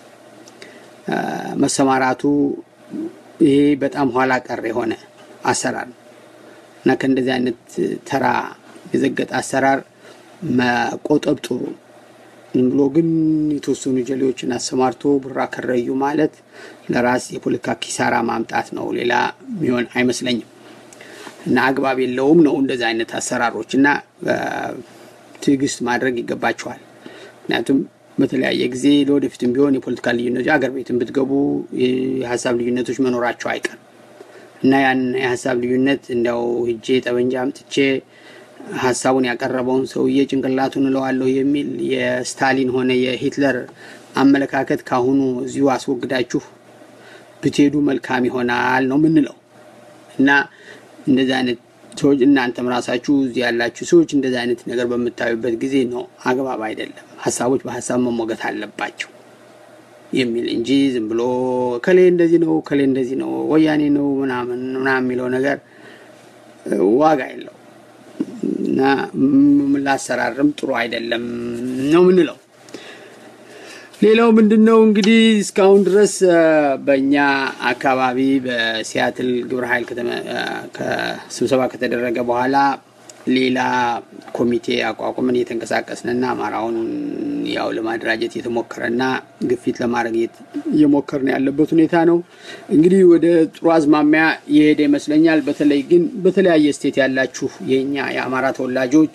መሰማራቱ ይሄ በጣም ኋላ ቀር የሆነ አሰራር ነው እና ከእንደዚህ አይነት ተራ የዘገጠ አሰራር መቆጠብ ጥሩ ነው። ዝም ብሎ ግን የተወሰኑ ጀሌዎችን አሰማርቶ ብራ ከረዩ ማለት ለራስ የፖለቲካ ኪሳራ ማምጣት ነው። ሌላ የሚሆን አይመስለኝም እና አግባብ የለውም ነው እንደዚህ አይነት አሰራሮች እና ትዕግስት ማድረግ ይገባቸዋል። ምክንያቱም በተለያየ ጊዜ ለወደፊትም ቢሆን የፖለቲካ ልዩነቶች አገር ቤትን ብትገቡ የሀሳብ ልዩነቶች መኖራቸው አይቀርም እና ያን የሀሳብ ልዩነት እንዲያው ሂጄ ጠበንጃ አምጥቼ ሀሳቡን ያቀረበውን ሰውዬ ጭንቅላቱን እለዋለሁ የሚል የስታሊን ሆነ የሂትለር አመለካከት ካሁኑ እዚሁ አስወግዳችሁ ብትሄዱ መልካም ይሆናል ነው ምንለው እና እንደዚህ አይነት ሰዎች እናንተም ራሳችሁ እዚህ ያላችሁ ሰዎች እንደዚህ አይነት ነገር በምታዩበት ጊዜ ነው አግባብ አይደለም፣ ሀሳቦች በሀሳብ መሞገት አለባቸው የሚል እንጂ ዝም ብሎ ከሌ እንደዚህ ነው ከሌ እንደዚህ ነው ወያኔ ነው ምናምን ምናምን የሚለው ነገር ዋጋ የለው እና ላሰራርም ጥሩ አይደለም ነው ምንለው። ሌላው ምንድን ነው እንግዲህ እስካሁን ድረስ በእኛ አካባቢ በሲያትል ግብረ ኃይል ስብሰባ ከተደረገ በኋላ ሌላ ኮሚቴ አቋቁመን እየተንቀሳቀስንና አማራውን ያው ለማደራጀት እየተሞከረና ግፊት ለማድረግ እየሞከርን ያለበት ሁኔታ ነው። እንግዲህ ወደ ጥሩ አዝማሚያ የሄደ ይመስለኛል። በተለይ ግን በተለያየ ስቴት ያላችሁ የእኛ የአማራ ተወላጆች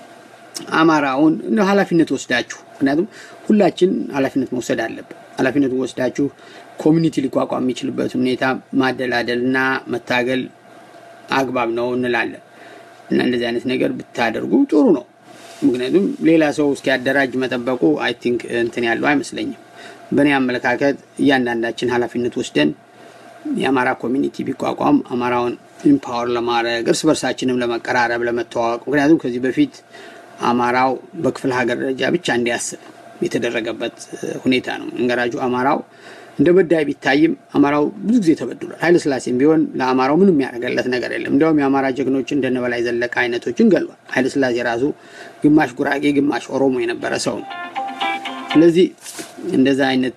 አማራውን ኃላፊነት ወስዳችሁ ምክንያቱም ሁላችን ኃላፊነት መውሰድ አለብን። ኃላፊነቱን ወስዳችሁ ኮሚኒቲ ሊቋቋም የሚችልበት ሁኔታ ማደላደልና መታገል አግባብ ነው እንላለን እና እንደዚህ አይነት ነገር ብታደርጉ ጥሩ ነው። ምክንያቱም ሌላ ሰው እስኪያደራጅ መጠበቁ አይ ቲንክ እንትን ያለው አይመስለኝም። በእኔ አመለካከት እያንዳንዳችን ኃላፊነት ወስደን የአማራ ኮሚኒቲ ቢቋቋም አማራውን ኢምፓወር ለማድረግ እርስ በርሳችንም ለመቀራረብ፣ ለመተዋወቅ ምክንያቱም ከዚህ በፊት አማራው በክፍለ ሀገር ደረጃ ብቻ እንዲያስብ የተደረገበት ሁኔታ ነው። እንገራጁ አማራው እንደ በዳይ ቢታይም አማራው ብዙ ጊዜ ተበድሏል። ኃይለ ስላሴም ቢሆን ለአማራው ምንም ያደረገለት ነገር የለም። እንዲያውም የአማራ ጀግኖች እንደነ በላይ ዘለቀ አይነቶችን ገሏል። ኃይለ ስላሴ ራሱ ግማሽ ጉራጌ፣ ግማሽ ኦሮሞ የነበረ ሰው ነው። ስለዚህ እንደዛ አይነት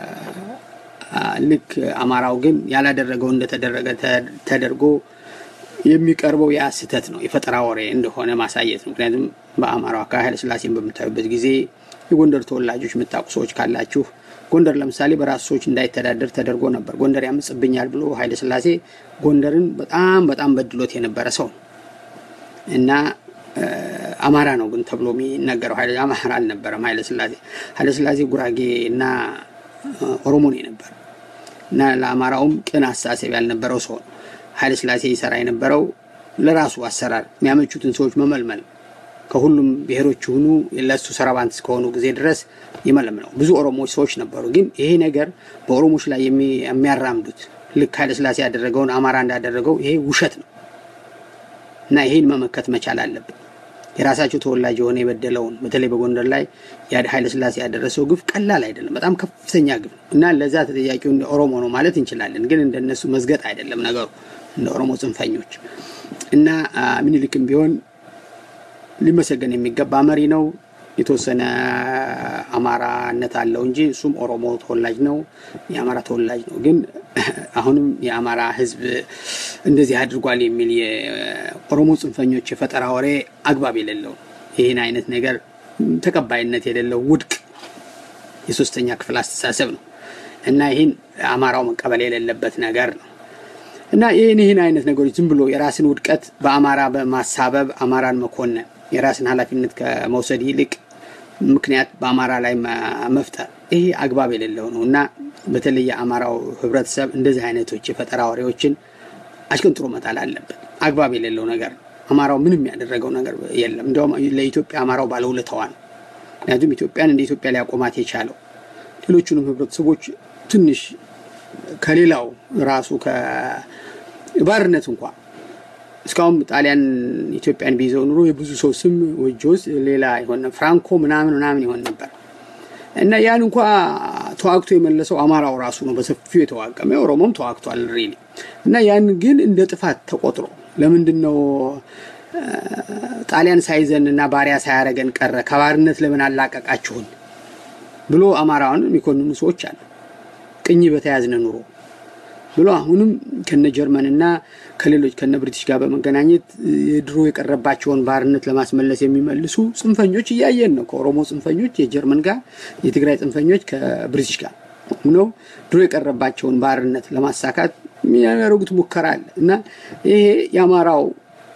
ልክ አማራው ግን ያላደረገው እንደተደረገ ተደርጎ የሚቀርበው ያ ስህተት ነው፣ የፈጠራ ወሬ እንደሆነ ማሳየት ነው። ምክንያቱም በአማራው አካባቢ ኃይለ ስላሴን በምታዩበት ጊዜ የጎንደር ተወላጆች የምታውቁ ሰዎች ካላችሁ ጎንደር ለምሳሌ በራሱ ሰዎች እንዳይተዳደር ተደርጎ ነበር። ጎንደር ያምጽብኛል ብሎ ኃይለ ስላሴ ጎንደርን በጣም በጣም በድሎት የነበረ ሰው ነው እና አማራ ነው ግን ተብሎ የሚነገረው አማራ አልነበረም። ኃይለ ስላሴ ኃይለ ስላሴ ጉራጌ እና ኦሮሞ ነው የነበረ እና ለአማራውም ቅን አስተሳሰብ ያልነበረው ሰው ነው። ኃይለ ስላሴ ይሰራ የነበረው ለራሱ አሰራር የሚያመቹትን ሰዎች መመልመል ከሁሉም ብሔሮች ሁኑ ለሱ ሰራባንት እስከሆኑ ጊዜ ድረስ ይመለምለው። ብዙ ኦሮሞዎች ሰዎች ነበሩ። ግን ይሄ ነገር በኦሮሞዎች ላይ የሚያራምዱት ልክ ኃይለ ስላሴ ያደረገውን አማራ እንዳደረገው ይሄ ውሸት ነው እና ይሄን መመከት መቻል አለብን። የራሳቸው ተወላጅ የሆነ የበደለውን በተለይ በጎንደር ላይ ኃይለ ሥላሴ ያደረሰው ግፍ ቀላል አይደለም፣ በጣም ከፍተኛ ግፍ ነው እና ለዛ ተጠያቂው እንደ ኦሮሞ ነው ማለት እንችላለን። ግን እንደነሱ መዝገጥ አይደለም ነገሩ እንደ ኦሮሞ ጽንፈኞች እና ምኒልክም ቢሆን ሊመሰገን የሚገባ መሪ ነው። የተወሰነ አማራነት አለው እንጂ እሱም ኦሮሞ ተወላጅ ነው፣ የአማራ ተወላጅ ነው። ግን አሁንም የአማራ ሕዝብ እንደዚህ አድርጓል የሚል የኦሮሞ ጽንፈኞች የፈጠራ ወሬ አግባብ የሌለው ይህን አይነት ነገር ተቀባይነት የሌለው ውድቅ የሶስተኛ ክፍል አስተሳሰብ ነው እና ይህን አማራው መቀበል የሌለበት ነገር ነው እና ይህን ይህን አይነት ነገሮች ዝም ብሎ የራስን ውድቀት በአማራ በማሳበብ አማራን መኮነን የራስን ኃላፊነት ከመውሰድ ይልቅ ምክንያት በአማራ ላይ መፍጠር ይሄ አግባብ የሌለው ነው እና በተለይ የአማራው ህብረተሰብ እንደዚህ አይነቶች የፈጠራ ወሬዎችን አሽቀንጥሮ መጣል አለበት። አግባብ የሌለው ነገር ነው። አማራው ምንም ያደረገው ነገር የለም። እንዲያውም ለኢትዮጵያ አማራው ባለውለታዋ ነው። ምክንያቱም ኢትዮጵያን እንደ ኢትዮጵያ ሊያቆማት የቻለው ሌሎቹንም ህብረተሰቦች ትንሽ ከሌላው ራሱ ከባርነት እንኳ እስካሁን ጣሊያን ኢትዮጵያን ቢይዘው ኑሮ የብዙ ሰው ስም ወጆስ ሌላ ይሆን ፍራንኮ ምናምን ምናምን ይሆን ነበር እና ያን እንኳ ተዋግቶ የመለሰው አማራው ራሱ ነው በሰፊው የተዋቀመ ኦሮሞም ተዋግቷል ሪሊ እና ያን ግን እንደ ጥፋት ተቆጥሮ ለምንድን ነው ጣሊያን ሳይዘን እና ባሪያ ሳያረገን ቀረ ከባርነት ለምን አላቀቃችሁን ብሎ አማራውን የሚኮንኑ ሰዎች አሉ ቅኝ በተያዝነ ኑሮ ብሎ አሁንም ከነ ጀርመንና ከሌሎች ከነ ብሪቲሽ ጋር በመገናኘት የድሮ የቀረባቸውን ባርነት ለማስመለስ የሚመልሱ ጽንፈኞች እያየን ነው። ከኦሮሞ ጽንፈኞች የጀርመን ጋር፣ የትግራይ ጽንፈኞች ከብሪቲሽ ጋር ሆነው ድሮ የቀረባቸውን ባርነት ለማሳካት የሚያደርጉት ሙከራ አለ እና ይሄ የአማራው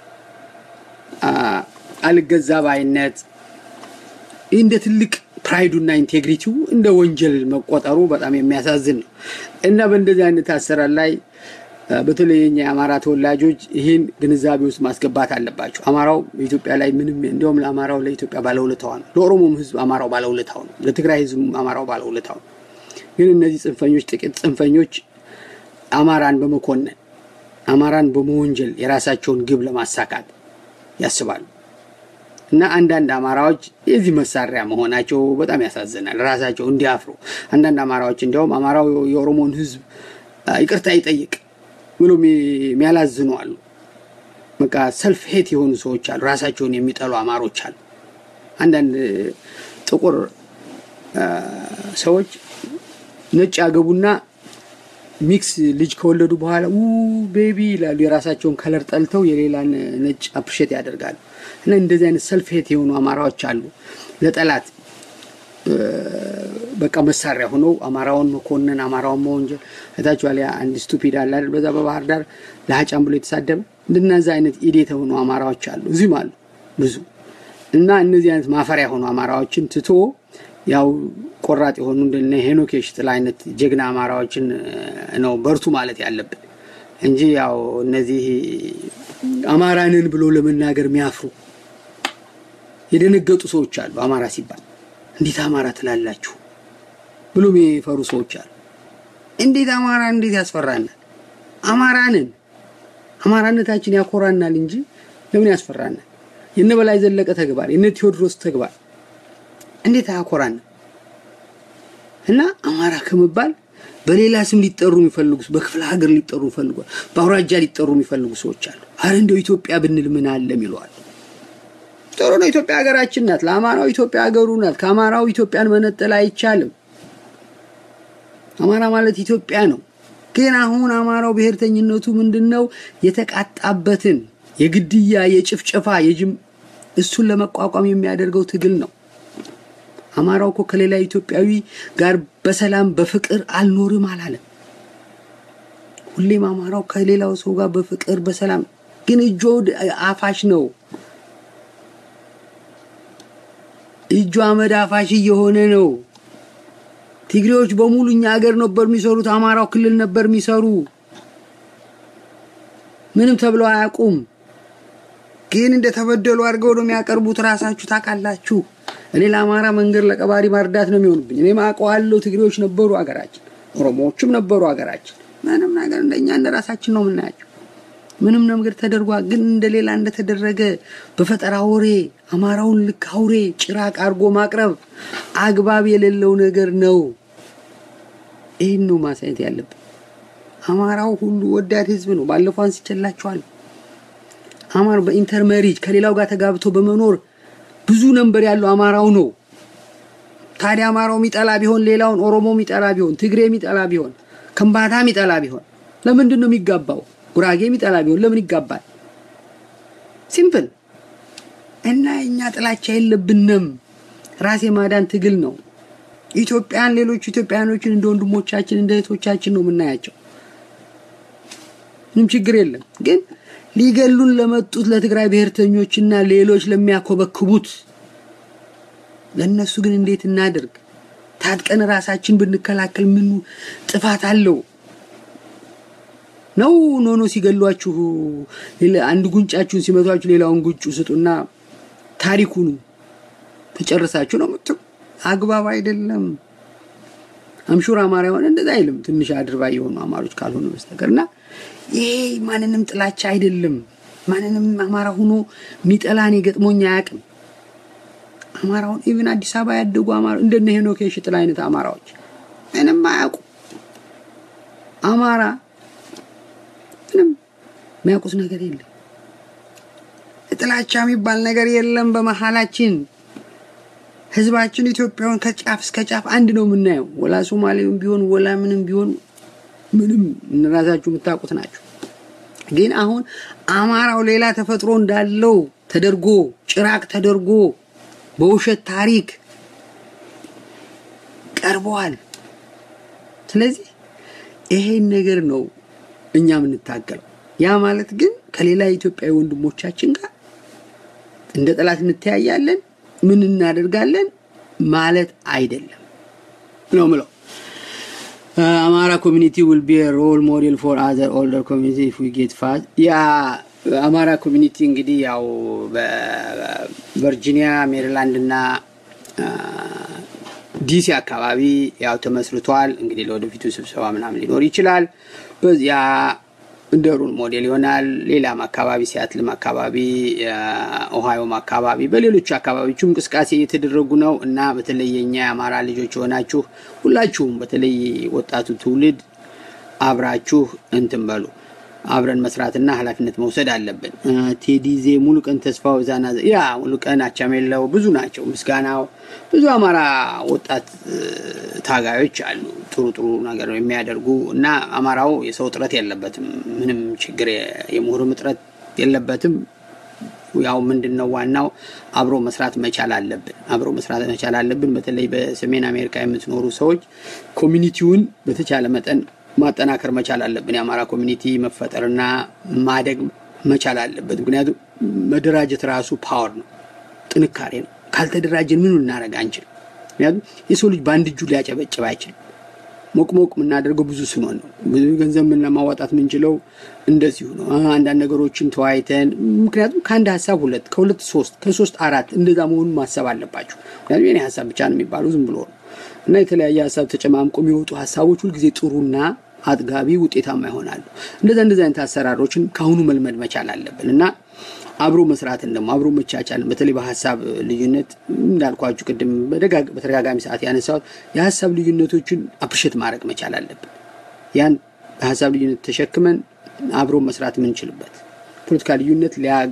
አልገዛ ባይነት እንደ ትልቅ ፕራይዱና ኢንቴግሪቲው እንደ ወንጀል መቆጠሩ በጣም የሚያሳዝን ነው እና በእንደዚህ አይነት አሰራር ላይ በተለይ የኛ የአማራ ተወላጆች ይህን ግንዛቤ ውስጥ ማስገባት አለባቸው። አማራው በኢትዮጵያ ላይ ምንም እንዲሁም ለአማራው ለኢትዮጵያ ባለውለታዋ ነው። ለኦሮሞም ሕዝብ አማራው ባለውለታው ነው። ለትግራይ ሕዝብ አማራው ባለውለታው ነው። ግን እነዚህ ጽንፈኞች ጥቂት ጽንፈኞች አማራን በመኮነን አማራን በመወንጀል የራሳቸውን ግብ ለማሳካት ያስባሉ እና አንዳንድ አማራዎች የዚህ መሳሪያ መሆናቸው በጣም ያሳዝናል። ራሳቸው እንዲያፍሩ አንዳንድ አማራዎች እንዲያውም አማራው የኦሮሞን ህዝብ ይቅርታ ይጠይቅ ብሎ የሚያላዝኑ አሉ። በቃ ሰልፍ ሄት የሆኑ ሰዎች አሉ። ራሳቸውን የሚጠሉ አማሮች አሉ። አንዳንድ ጥቁር ሰዎች ነጭ ያገቡና ሚክስ ልጅ ከወለዱ በኋላ ው ቤቢ ይላሉ። የራሳቸውን ከለር ጠልተው የሌላን ነጭ አፕሪሼት ያደርጋሉ። እና እንደዚህ አይነት ሰልፍ ሄት የሆኑ አማራዎች አሉ። ለጠላት በቃ መሳሪያ ሆነው አማራውን መኮንን፣ አማራውን መወንጀል እታችኋል። አንድ ስቱፒድ አለ አይደል? በዛ በባህር ዳር ለሀጫም ብሎ የተሳደበ እንደነዚ አይነት ኢዴት የሆኑ አማራዎች አሉ፣ እዚህም አሉ ብዙ። እና እነዚህ አይነት ማፈሪያ የሆኑ አማራዎችን ትቶ ያው ቆራጥ የሆኑ እንደነ ሄኖክ የሽጥላ አይነት ጀግና አማራዎችን ነው በርቱ ማለት ያለብን እንጂ ያው እነዚህ አማራንን ብሎ ለመናገር የሚያፍሩ የደነገጡ ሰዎች አሉ። አማራ ሲባል እንዴት አማራ ትላላችሁ ብሎ የሚፈሩ ሰዎች አሉ። እንዴት አማራ እንዴት ያስፈራናል? አማራንን አማራነታችን ያኮራናል እንጂ ለምን ያስፈራናል? የነ በላይ ዘለቀ ተግባር የነ ቴዎድሮስ ተግባር እንዴት አያኮራንም? እና አማራ ከመባል በሌላ ስም ሊጠሩ የሚፈልጉ በክፍለ ሀገር ሊጠሩ የሚፈልጉ በአውራጃ ሊጠሩ የሚፈልጉ ሰዎች አሉ። አረ እንደው ኢትዮጵያ ብንል ምን አለም ይለዋል። ጥሩ ነው። ኢትዮጵያ ሀገራችን ናት። ለአማራው ኢትዮጵያ ሀገሩ ናት። ከአማራው ኢትዮጵያን መነጠል አይቻልም። አማራ ማለት ኢትዮጵያ ነው። ግን አሁን አማራው ብሔርተኝነቱ ምንድን ነው? የተቃጣበትን የግድያ የጭፍጨፋ የጅም እሱን ለመቋቋም የሚያደርገው ትግል ነው። አማራው እኮ ከሌላ ኢትዮጵያዊ ጋር በሰላም በፍቅር አልኖርም አላለም። ሁሌም አማራው ከሌላው ሰው ጋር በፍቅር በሰላም ግን እጆ አፋሽ ነው። እጁ አመድ አፋሽ እየሆነ ነው። ትግሬዎች በሙሉ እኛ ሀገር ነበር የሚሰሩት፣ አማራው ክልል ነበር የሚሰሩ። ምንም ተብለው አያውቁም። ግን እንደተበደሉ አድርገው ነው የሚያቀርቡት። ራሳችሁ ታውቃላችሁ። እኔ ለአማራ መንገድ ለቀባሪ ማርዳት ነው የሚሆንብኝ። እኔ አውቀዋለሁ። ትግሬዎች ነበሩ ሀገራችን፣ ኦሮሞዎችም ነበሩ ሀገራችን። ምንም ነገር እንደኛ እንደ ራሳችን ነው የምናያቸው። ምንም ነገር ተደርጓል። ግን እንደሌላ እንደተደረገ በፈጠራ ወሬ አማራውን ልክ አውሬ ጭራቅ አድርጎ ማቅረብ አግባብ የሌለው ነገር ነው። ይህን ነው ማሳየት ያለብን። አማራው ሁሉ ወዳድ ህዝብ ነው። ባለፈው አንስቼላችኋል። አማራ በኢንተርመሪጅ ከሌላው ጋር ተጋብቶ በመኖር ብዙ ነንበር ያለው አማራው ነው። ታዲያ አማራው የሚጠላ ቢሆን ሌላውን ኦሮሞ የሚጠላ ቢሆን ትግሬ የሚጠላ ቢሆን ከምባታ የሚጠላ ቢሆን ለምንድን ነው የሚጋባው? ጉራጌ የሚጠላ ቢሆን ለምን ይጋባል? ሲምፕል እና እኛ ጥላቻ የለብንም። ራስ የማዳን ትግል ነው። ኢትዮጵያን ሌሎች ኢትዮጵያኖችን እንደ ወንድሞቻችን እንደ እህቶቻችን ነው የምናያቸው። ምንም ችግር የለም። ግን ሊገሉን ለመጡት ለትግራይ ብሔርተኞችና ሌሎች ለሚያኮበክቡት ለእነሱ ግን እንዴት እናደርግ? ታጥቀን ራሳችን ብንከላከል ምኑ ጥፋት አለው? ነው ኖኖ ሲገሏችሁ አንድ ጉንጫችሁን ሲመቷችሁ ሌላውን ጉንጩ ስጡና ታሪኩኑ ተጨርሳችሁ ነው ምትሉ። አግባብ አይደለም። አምሹር አማራ የሆነ እንደዛ አይልም። ትንሽ አድርባ የሆኑ አማሮች ካልሆኑ በስተቀር እና ይሄ ማንንም ጥላቻ አይደለም። ማንንም አማራ ሆኖ ሚጠላ እኔ ገጥሞኝ አያውቅም። አማራውን ኢቭን አዲስ አበባ ያደጉ አማራ እንደነ ሄኖክ የሽጥላ አይነት አማራዎች ምንም አያውቁ አማራ ምንም የሚያውቁት ነገር የለም። ጥላቻ የሚባል ነገር የለም በመሀላችን። ህዝባችን ኢትዮጵያውን ከጫፍ እስከ ጫፍ አንድ ነው የምናየው። ወላ ሶማሌውም ቢሆን ወላ ምንም ቢሆን ምንም እራሳችሁ የምታውቁት ናቸው። ግን አሁን አማራው ሌላ ተፈጥሮ እንዳለው ተደርጎ ጭራቅ ተደርጎ በውሸት ታሪክ ቀርበዋል። ስለዚህ ይሄን ነገር ነው እኛ የምንታገለው። ያ ማለት ግን ከሌላ ኢትዮጵያዊ ወንድሞቻችን ጋር እንደ ጠላት እንተያያለን፣ ምን እናደርጋለን ማለት አይደለም ነው ምለው። አማራ ኮሚኒቲ ዊል ቢ ሮል ሞዴል ፎር አዘር ኦልደር ኮሚኒቲ ኢፍ ዊ ጌት ፋስት ያ አማራ ኮሚኒቲ እንግዲህ ያው በቨርጂኒያ ሜሪላንድ እና ዲሲ አካባቢ ያው ተመስርቷል። እንግዲህ ለወደፊቱ ስብሰባ ምናምን ሊኖር ይችላል። በዚያ እንደ ሩል ሞዴል ይሆናል። ሌላም አካባቢ ሲያትልም አካባቢ፣ ኦሃዮም አካባቢ፣ በሌሎቹ አካባቢዎችም እንቅስቃሴ እየተደረጉ ነው እና በተለይ የኛ የአማራ ልጆች የሆናችሁ ሁላችሁም በተለይ ወጣቱ ትውልድ አብራችሁ እንትን በሉ አብረን መስራትና ኃላፊነት መውሰድ አለብን። ቴዲዜ ሙሉ ቀን ተስፋው ዛና ያ ሙሉ ቀን አቻሜለው ብዙ ናቸው። ምስጋናው ብዙ አማራ ወጣት ታጋዮች አሉ፣ ጥሩ ጥሩ ነገር የሚያደርጉ እና አማራው የሰው እጥረት የለበትም። ምንም ችግር የምሁርም እጥረት የለበትም። ያው ምንድን ነው ዋናው አብሮ መስራት መቻል አለብን። አብሮ መስራት መቻል አለብን። በተለይ በሰሜን አሜሪካ የምትኖሩ ሰዎች ኮሚኒቲውን በተቻለ መጠን ማጠናከር መቻል አለብን። የአማራ ኮሚኒቲ መፈጠርና ማደግ መቻል አለበት። ምክንያቱም መደራጀት ራሱ ፓወር ነው፣ ጥንካሬ ነው። ካልተደራጀን ምኑ ልናደርግ አንችልም። ምክንያቱም የሰው ልጅ በአንድ እጁ ሊያጨበጭብ አይችልም። ሞቅ ሞቅ የምናደርገው ብዙ ስንሆን ነው። ብዙ ገንዘብ ምን ለማዋጣት የምንችለው እንደዚሁ ነው። አንዳንድ ነገሮችን ተወያይተን፣ ምክንያቱም ከአንድ ሀሳብ ሁለት፣ ከሁለት ሶስት፣ ከሶስት አራት እንደዛ መሆኑን ማሰብ አለባቸው። ምክንያቱም የኔ ሀሳብ ብቻ ነው የሚባለው ዝም ብሎ ነው እና የተለያየ ሀሳብ ተጨማምቆ የሚወጡ ሀሳቦች ሁልጊዜ ጥሩና አጥጋቢ ውጤታማ ይሆናሉ። እንደዛ እንደዚ አይነት አሰራሮችን ከአሁኑ መልመድ መቻል አለብን እና አብሮ መስራትን ደግሞ አብሮ መቻቻልን በተለይ በሀሳብ ልዩነት እንዳልኳችሁ ቅድም በተደጋጋሚ ሰዓት ያነሳሁት የሀሳብ ልዩነቶችን አፕሪሼት ማድረግ መቻል አለብን። ያን በሀሳብ ልዩነት ተሸክመን አብሮ መስራት የምንችልበት ፖለቲካ ልዩነት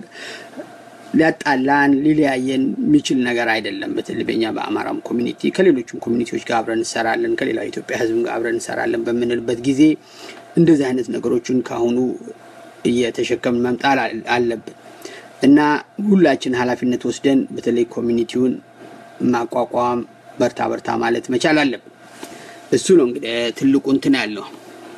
ሊያጣላን ሊለያየን የሚችል ነገር አይደለም። በተለይ በኛ በአማራም ኮሚኒቲ ከሌሎችም ኮሚኒቲዎች ጋር አብረን እንሰራለን፣ ከሌላ ኢትዮጵያ ሕዝብ ጋር አብረን እንሰራለን በምንልበት ጊዜ እንደዚህ አይነት ነገሮችን ከአሁኑ እየተሸከምን መምጣት አለብን እና ሁላችን ኃላፊነት ወስደን በተለይ ኮሚኒቲውን ማቋቋም በርታ በርታ ማለት መቻል አለብን። እሱ ነው እንግዲህ ትልቁ እንትን ያለው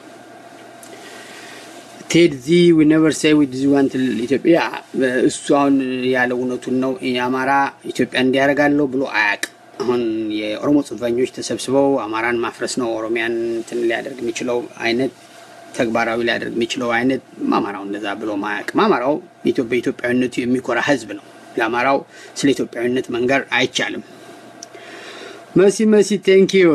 ቴድ ዚ ዊ ነቨር ሴይ ዊ ዚ ዋንት ኢትዮጵያ እሱ አሁን ያለው እውነቱን ነው። የአማራ ኢትዮጵያ እንዲያደርጋለሁ ብሎ አያውቅም። አሁን የኦሮሞ ጽንፈኞች ተሰብስበው አማራን ማፍረስ ነው ኦሮሚያን እንትን ሊያደርግ የሚችለው አይነት ተግባራዊ ሊያደርግ የሚችለው አይነት አማራው እንደዛ ብሎ ማያውቅም። አማራው በኢትዮጵያዊነቱ የሚኮራ ህዝብ ነው። ለአማራው ስለ ኢትዮጵያዊነት መንገር አይቻልም። መሲ መሲ ቴንኪዩ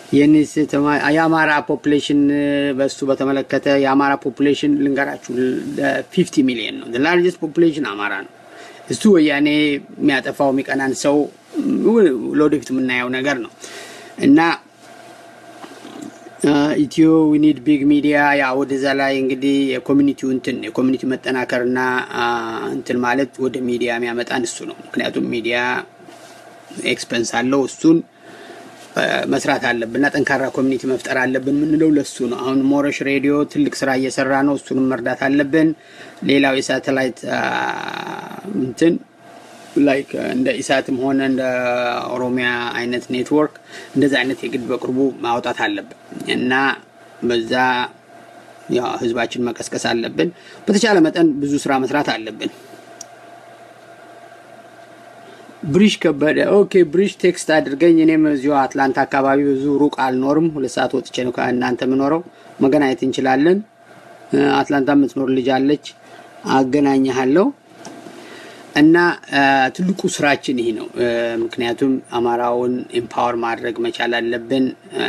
የኒስ የአማራ ፖፕሌሽን በሱ በተመለከተ የአማራ ፖፕሌሽን ልንገራችሁ ፊፍቲ ሚሊዮን ነው። ላርጀስት ፖፕሌሽን አማራ ነው። እሱ ወያኔ የሚያጠፋው የሚቀናን ሰው ለወደፊት የምናየው ነገር ነው እና ኢትዮ ዊኒድ ቢግ ሚዲያ ያ ወደዛ ላይ እንግዲህ የኮሚኒቲው እንትን የኮሚኒቲ መጠናከርና እንትን ማለት ወደ ሚዲያ የሚያመጣን እሱ ነው። ምክንያቱም ሚዲያ ኤክስፐንስ አለው። እሱን መስራት አለብንና ጠንካራ ኮሚኒቲ መፍጠር አለብን የምንለው ለሱ ነው። አሁን ሞረሽ ሬዲዮ ትልቅ ስራ እየሰራ ነው። እሱንም መርዳት አለብን። ሌላው የሳተላይት እንትን ላይክ እንደ ኢሳትም ሆነ እንደ ኦሮሚያ አይነት ኔትወርክ እንደዚ አይነት የግድ በቅርቡ ማውጣት አለብን እና በዛ ያው ህዝባችን መቀስቀስ አለብን። በተቻለ መጠን ብዙ ስራ መስራት አለብን። ብሪሽ ከበደ ኦኬ፣ ብሪሽ ቴክስት አድርገኝ። እኔም እዚሁ አትላንታ አካባቢ ብዙ ሩቅ አልኖርም። ሁለት ሰዓት ወጥቼ ነው ከእናንተ የምኖረው። መገናኘት እንችላለን። አትላንታ የምትኖር ልጅ አለች፣ አገናኘሃለሁ። እና ትልቁ ስራችን ይህ ነው። ምክንያቱም አማራውን ኤምፓወር ማድረግ መቻል አለብን።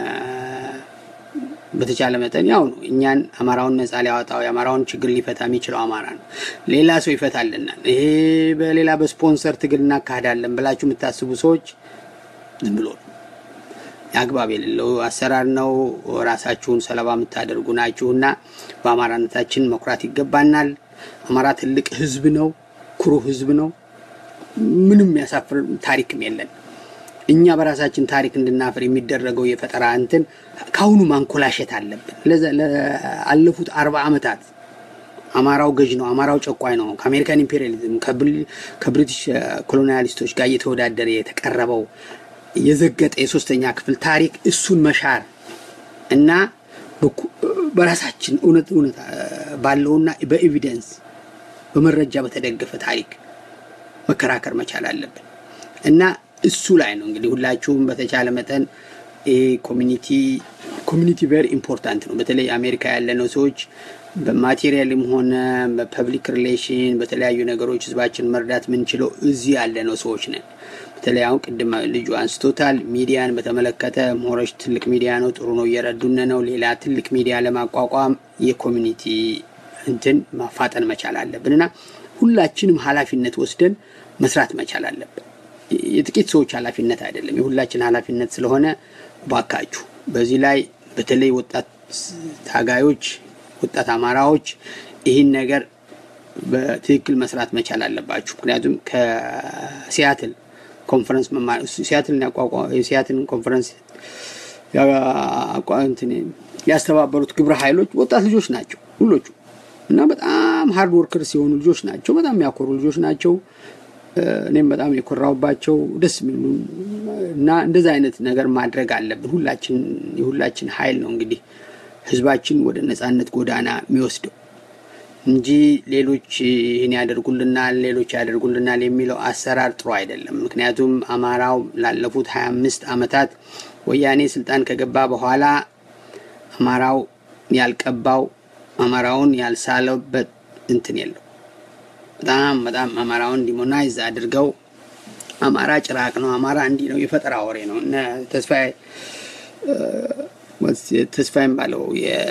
በተቻለ መጠን ያው ነው እኛን አማራውን ነፃ ሊያወጣው የአማራውን ችግር ሊፈታ የሚችለው አማራ ነው። ሌላ ሰው ይፈታልናል። ይሄ በሌላ በስፖንሰር ትግል እናካሄዳለን ብላችሁ የምታስቡ ሰዎች ዝም ብሎ ነው አግባብ የሌለው አሰራር ነው። ራሳችሁን ሰለባ የምታደርጉ ናችሁና በአማራነታችን መኩራት ይገባናል። አማራ ትልቅ ህዝብ ነው። ኩሩ ህዝብ ነው። ምንም የሚያሳፍር ታሪክም የለን። እኛ በራሳችን ታሪክ እንድናፍር የሚደረገው የፈጠራ እንትን ከአሁኑ ማንኮላሸት አለብን። ለአለፉት አርባ ዓመታት አማራው ገዥ ነው፣ አማራው ጨቋኝ ነው፣ ከአሜሪካን ኢምፔሪያሊዝም ከብሪቲሽ ኮሎኒያሊስቶች ጋር እየተወዳደረ የተቀረበው የዘገጠ የሶስተኛ ክፍል ታሪክ እሱን መሻር እና በራሳችን እውነት እውነት ባለውና በኤቪደንስ በመረጃ በተደገፈ ታሪክ መከራከር መቻል አለብን እና እሱ ላይ ነው እንግዲህ ሁላችሁም በተቻለ መጠን ኮሚኒቲ ኮሚኒቲ ቨሪ ኢምፖርታንት ነው። በተለይ አሜሪካ ያለነው ሰዎች በማቴሪያልም ሆነ በፐብሊክ ሪሌሽን በተለያዩ ነገሮች ህዝባችን መርዳት የምንችለው እዚህ ያለነው ሰዎች ነን። በተለይ አሁን ቅድም ልጁ አንስቶታል። ሚዲያን በተመለከተ ሞረሽ ትልቅ ሚዲያ ነው፣ ጥሩ ነው፣ እየረዱን ነው። ሌላ ትልቅ ሚዲያ ለማቋቋም የኮሚኒቲ እንትን ማፋጠን መቻል አለብን እና ሁላችንም ኃላፊነት ወስደን መስራት መቻል አለብን። የጥቂት ሰዎች ኃላፊነት አይደለም፣ የሁላችን ኃላፊነት ስለሆነ ባካችሁ በዚህ ላይ በተለይ ወጣት ታጋዮች፣ ወጣት አማራዎች ይህን ነገር በትክክል መስራት መቻል አለባችሁ። ምክንያቱም ከሲያትል ኮንፈረንስ ሲያትልን የሲያትልን ኮንፈረንስ ያስተባበሩት ግብረ ኃይሎች ወጣት ልጆች ናቸው ሁሎቹ እና በጣም ሀርድ ወርከር ሲሆኑ ልጆች ናቸው። በጣም የሚያኮሩ ልጆች ናቸው። እኔም በጣም የኮራውባቸው ደስ የሚሉ እና እንደዚ አይነት ነገር ማድረግ አለብን። ሁላችን የሁላችን ኃይል ነው እንግዲህ ህዝባችን ወደ ነጻነት ጎዳና የሚወስደው እንጂ ሌሎች ይህን ያደርጉልናል፣ ሌሎች ያደርጉልናል የሚለው አሰራር ጥሩ አይደለም። ምክንያቱም አማራው ላለፉት ሀያ አምስት ዓመታት ወያኔ ስልጣን ከገባ በኋላ አማራው ያልቀባው አማራውን ያልሳለበት እንትን የለው። በጣም በጣም አማራውን ዲሞናይዝ አድርገው አማራ ጭራቅ ነው፣ አማራ እንዲህ ነው፣ የፈጠራ ወሬ ነው። እነ ተስፋዬ ተስፋዬም ባለው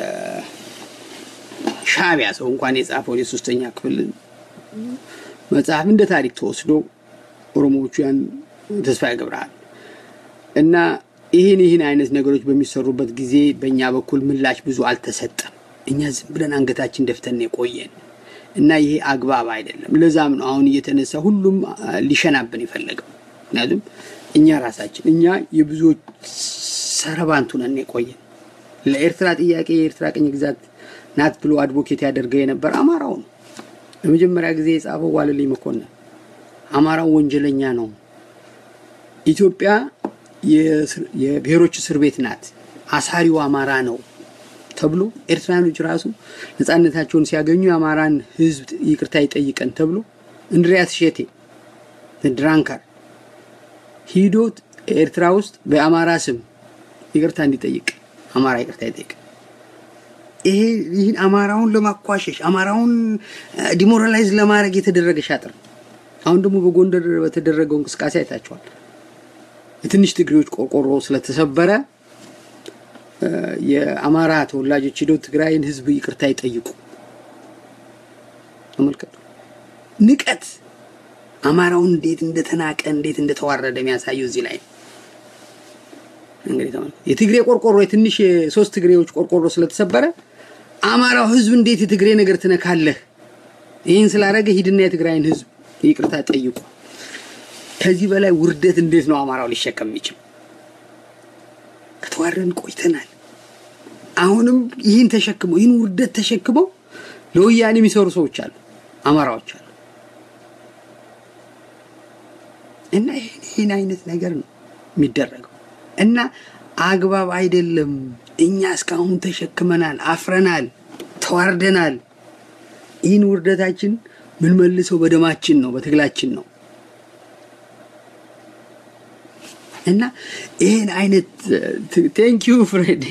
የሻዕቢያ ሰው እንኳን የጻፈው የሶስተኛ ክፍል መጽሐፍ እንደ ታሪክ ተወስዶ ኦሮሞዎቹ ያን ተስፋዬ ገብረሃል እና ይህን ይህን አይነት ነገሮች በሚሰሩበት ጊዜ በእኛ በኩል ምላሽ ብዙ አልተሰጠም። እኛ ዝም ብለን አንገታችን ደፍተን የቆየን እና ይሄ አግባብ አይደለም። ለዛም ነው አሁን እየተነሳ ሁሉም ሊሸናብን የፈለገው። ምክንያቱም እኛ ራሳችን እኛ የብዙዎች ሰረባንቱ ነን የቆየን። ለኤርትራ ጥያቄ የኤርትራ ቅኝ ግዛት ናት ብሎ አድቮኬት ያደርገው የነበር አማራው ነው። ለመጀመሪያ ጊዜ የጻፈው ዋለልኝ መኮንን አማራው ወንጀለኛ ነው፣ ኢትዮጵያ የብሔሮች እስር ቤት ናት፣ አሳሪው አማራ ነው ተብሎ ኤርትራኖች ራሱ ነጻነታቸውን ሲያገኙ የአማራን ሕዝብ ይቅርታ ይጠይቀን ተብሎ እንድሪያስ ሼቴ ድራንካር ሂዶ ኤርትራ ውስጥ በአማራ ስም ይቅርታ እንዲጠይቅ አማራ ይቅርታ ይጠይቅ። ይሄ ይህን አማራውን ለማኳሸሽ አማራውን ዲሞራላይዝ ለማድረግ የተደረገ ሻጥር ነው። አሁን ደግሞ በጎንደር በተደረገው እንቅስቃሴ አይታችኋል። የትንሽ ትግሬዎች ቆርቆሮ ስለተሰበረ የአማራ ተወላጆች ሄደው ትግራይን ህዝብ ይቅርታ ይጠይቁ። ተመልከቱ። ንቀት አማራው እንዴት እንደተናቀ እንዴት እንደተዋረደ የሚያሳየው እዚህ ላይ ነው። እንግዲህ ተመልከቱ። የትግሬ ቆርቆሮ የትንሽ የሶስት ትግሬዎች ቆርቆሮ ስለተሰበረ አማራው ህዝብ እንዴት የትግሬ ነገር ትነካለህ? ይህን ስላደረገ ሂድና የትግራይን ህዝብ ይቅርታ ጠይቁ። ከዚህ በላይ ውርደት እንዴት ነው አማራው ሊሸከም የሚችል? ከተዋረን ቆይተናል። አሁንም ይህን ተሸክመው ይህን ውርደት ተሸክመው ለወያኔ የሚሰሩ ሰዎች አሉ፣ አማራዎች አሉ። እና ይህን ይህን አይነት ነገር ነው የሚደረገው እና አግባብ አይደለም። እኛ እስካሁን ተሸክመናል፣ አፍረናል፣ ተዋርደናል። ይህን ውርደታችን ምን መልሰው በደማችን ነው፣ በትግላችን ነው። እና ይህን አይነት ቴንክ ዩ ፍሬድ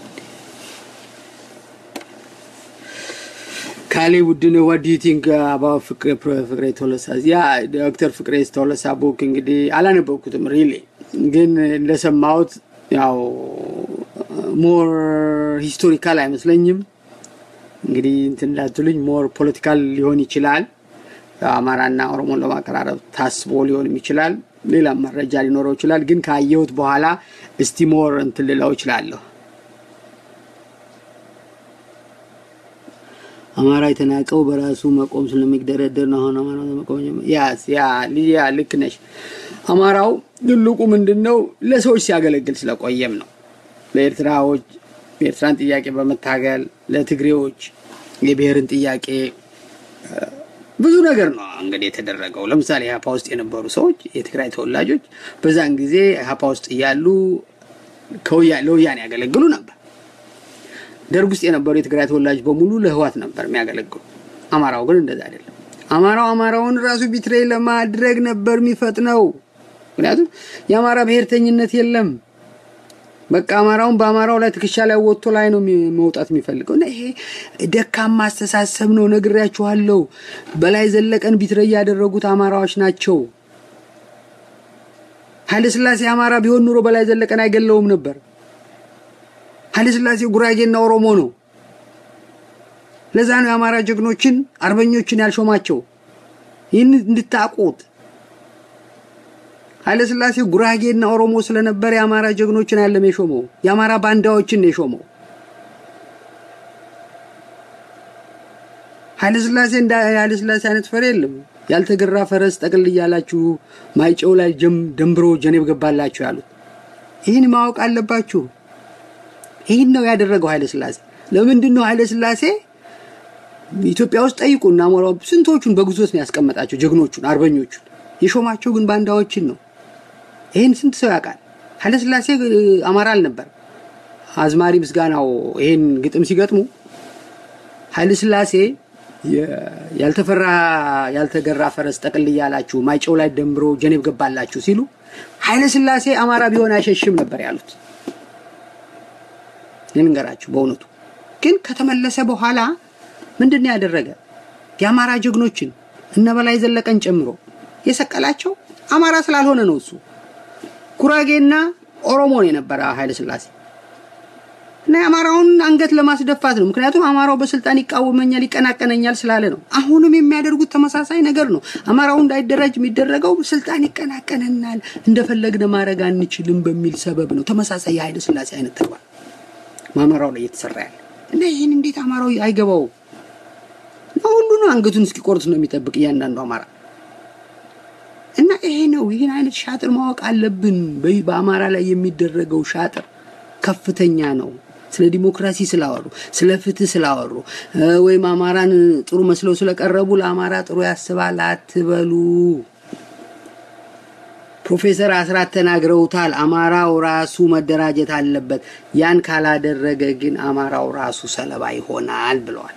ካሌ ቡድን ዋት ዱ ዩ ቲንክ አባውት ፍቅሬ ቶለሳ ያ ዶክተር ፍቅሬ ቶለሳ ቡክ እንግዲህ አላነበብኩትም ሪሊ ግን እንደሰማሁት ያው ሞር ሂስቶሪካል አይመስለኝም እንግዲህ እንትን እንዳትሉኝ ሞር ፖለቲካል ሊሆን ይችላል አማራና ኦሮሞን ለማቀራረብ ታስቦ ሊሆንም ይችላል ሌላም መረጃ ሊኖረው ይችላል ግን ካየሁት በኋላ እስቲ ሞር እንትን ልለው ይችላለሁ አማራ የተናቀው በራሱ መቆም ስለሚደረደር ነው አሁን አማራ መቆም ያስ ያ ሊያ ልክ ነሽ አማራው ትልቁ ምንድን ነው ለሰዎች ሲያገለግል ስለቆየም ነው ለኤርትራዎች የኤርትራን ጥያቄ በመታገል ለትግሬዎች የብሔርን ጥያቄ ብዙ ነገር ነው እንግዲህ የተደረገው። ለምሳሌ ኢህአፓ ውስጥ የነበሩ ሰዎች የትግራይ ተወላጆች በዛን ጊዜ ኢህአፓ ውስጥ እያሉ ለወያኔ ያገለግሉ ነበር። ደርግ ውስጥ የነበሩ የትግራይ ተወላጅ በሙሉ ለህዋት ነበር የሚያገለግሉ። አማራው ግን እንደዛ አይደለም። አማራው አማራውን ራሱ ቢትሬይ ለማድረግ ነበር የሚፈጥነው። ምክንያቱም የአማራ ብሔርተኝነት የለም። በቃ አማራውን በአማራው ላይ ትከሻ ላይ ወጥቶ ላይ ነው መውጣት የሚፈልገው እና ይሄ ደካማ አስተሳሰብ ነው። ነግሬያችኋለሁ። በላይ ዘለቀን ቢትረይ ያደረጉት አማራዎች ናቸው። ኃይለስላሴ አማራ ቢሆን ኑሮ በላይ ዘለቀን አይገለውም ነበር። ኃይለስላሴ ጉራጌና ኦሮሞ ነው። ለዛ ነው የአማራ ጀግኖችን አርበኞችን ያልሾማቸው። ይህን እንድታቁት ኃይለስላሴ ጉራጌና ኦሮሞ ስለነበረ የአማራ ጀግኖችን ያለም የሾመው የአማራ ባንዳዎችን ነው የሾመው። ኃይለስላሴ እንደ ኃይለስላሴ አይነት ፈር የለም። ያልተገራ ፈረስ ጠቅል እያላችሁ ማይጨው ላይ ደንብሮ ጀኔብ ገባላችሁ ያሉት ይህን ማወቅ አለባችሁ። ይህን ነው ያደረገው ኃይለስላሴ። ለምንድን ነው ኃይለስላሴ ኢትዮጵያ ውስጥ ጠይቁና ስንቶቹን በግዞት ነው ያስቀመጣቸው? ጀግኖቹን አርበኞቹን የሾማቸው ግን ባንዳዎችን ነው። ይህን ስንት ሰው ያውቃል? ኃይለስላሴ አማራ አልነበር። አዝማሪ ምስጋናው ይህን ግጥም ሲገጥሙ ኃይለስላሴ ያልተፈራ ያልተገራ ፈረስ ጠቅል እያላችሁ ማይጨው ላይ ደንብሮ ጀኔብ ገባላችሁ ሲሉ ኃይለስላሴ አማራ ቢሆን አይሸሽም ነበር ያሉት። ልንገራችሁ በእውነቱ ግን ከተመለሰ በኋላ ምንድን ነው ያደረገ? የአማራ ጀግኖችን እነ በላይ ዘለቀን ጨምሮ የሰቀላቸው አማራ ስላልሆነ ነው። እሱ ጉራጌና ኦሮሞ ነው የነበረ ኃይለ ስላሴ እና የአማራውን አንገት ለማስደፋት ነው። ምክንያቱም አማራው በስልጣን ይቃወመኛል፣ ይቀናቀነኛል ስላለ ነው። አሁንም የሚያደርጉት ተመሳሳይ ነገር ነው። አማራው እንዳይደራጅ የሚደረገው ስልጣን ይቀናቀነናል፣ እንደፈለግን ማድረግ አንችልም በሚል ሰበብ ነው። ተመሳሳይ የኃይለ ስላሴ አይነት ተግባር አማራው ላይ እየተሰራ ያለ እና ይህን እንዴት አማራው አይገባው? ሁሉንም አንገቱን እስኪቆርጥ ነው የሚጠብቅ እያንዳንዱ አማራ እና ይሄ ነው። ይህን አይነት ሻጥር ማወቅ አለብን። በአማራ ላይ የሚደረገው ሻጥር ከፍተኛ ነው። ስለ ዲሞክራሲ ስላወሩ፣ ስለ ፍትህ ስላወሩ ወይም አማራን ጥሩ መስለው ስለቀረቡ ለአማራ ጥሩ ያስባል አትበሉ። ፕሮፌሰር አስራት ተናግረውታል። አማራው ራሱ መደራጀት አለበት። ያን ካላደረገ ግን አማራው ራሱ ሰለባ ይሆናል ብለዋል።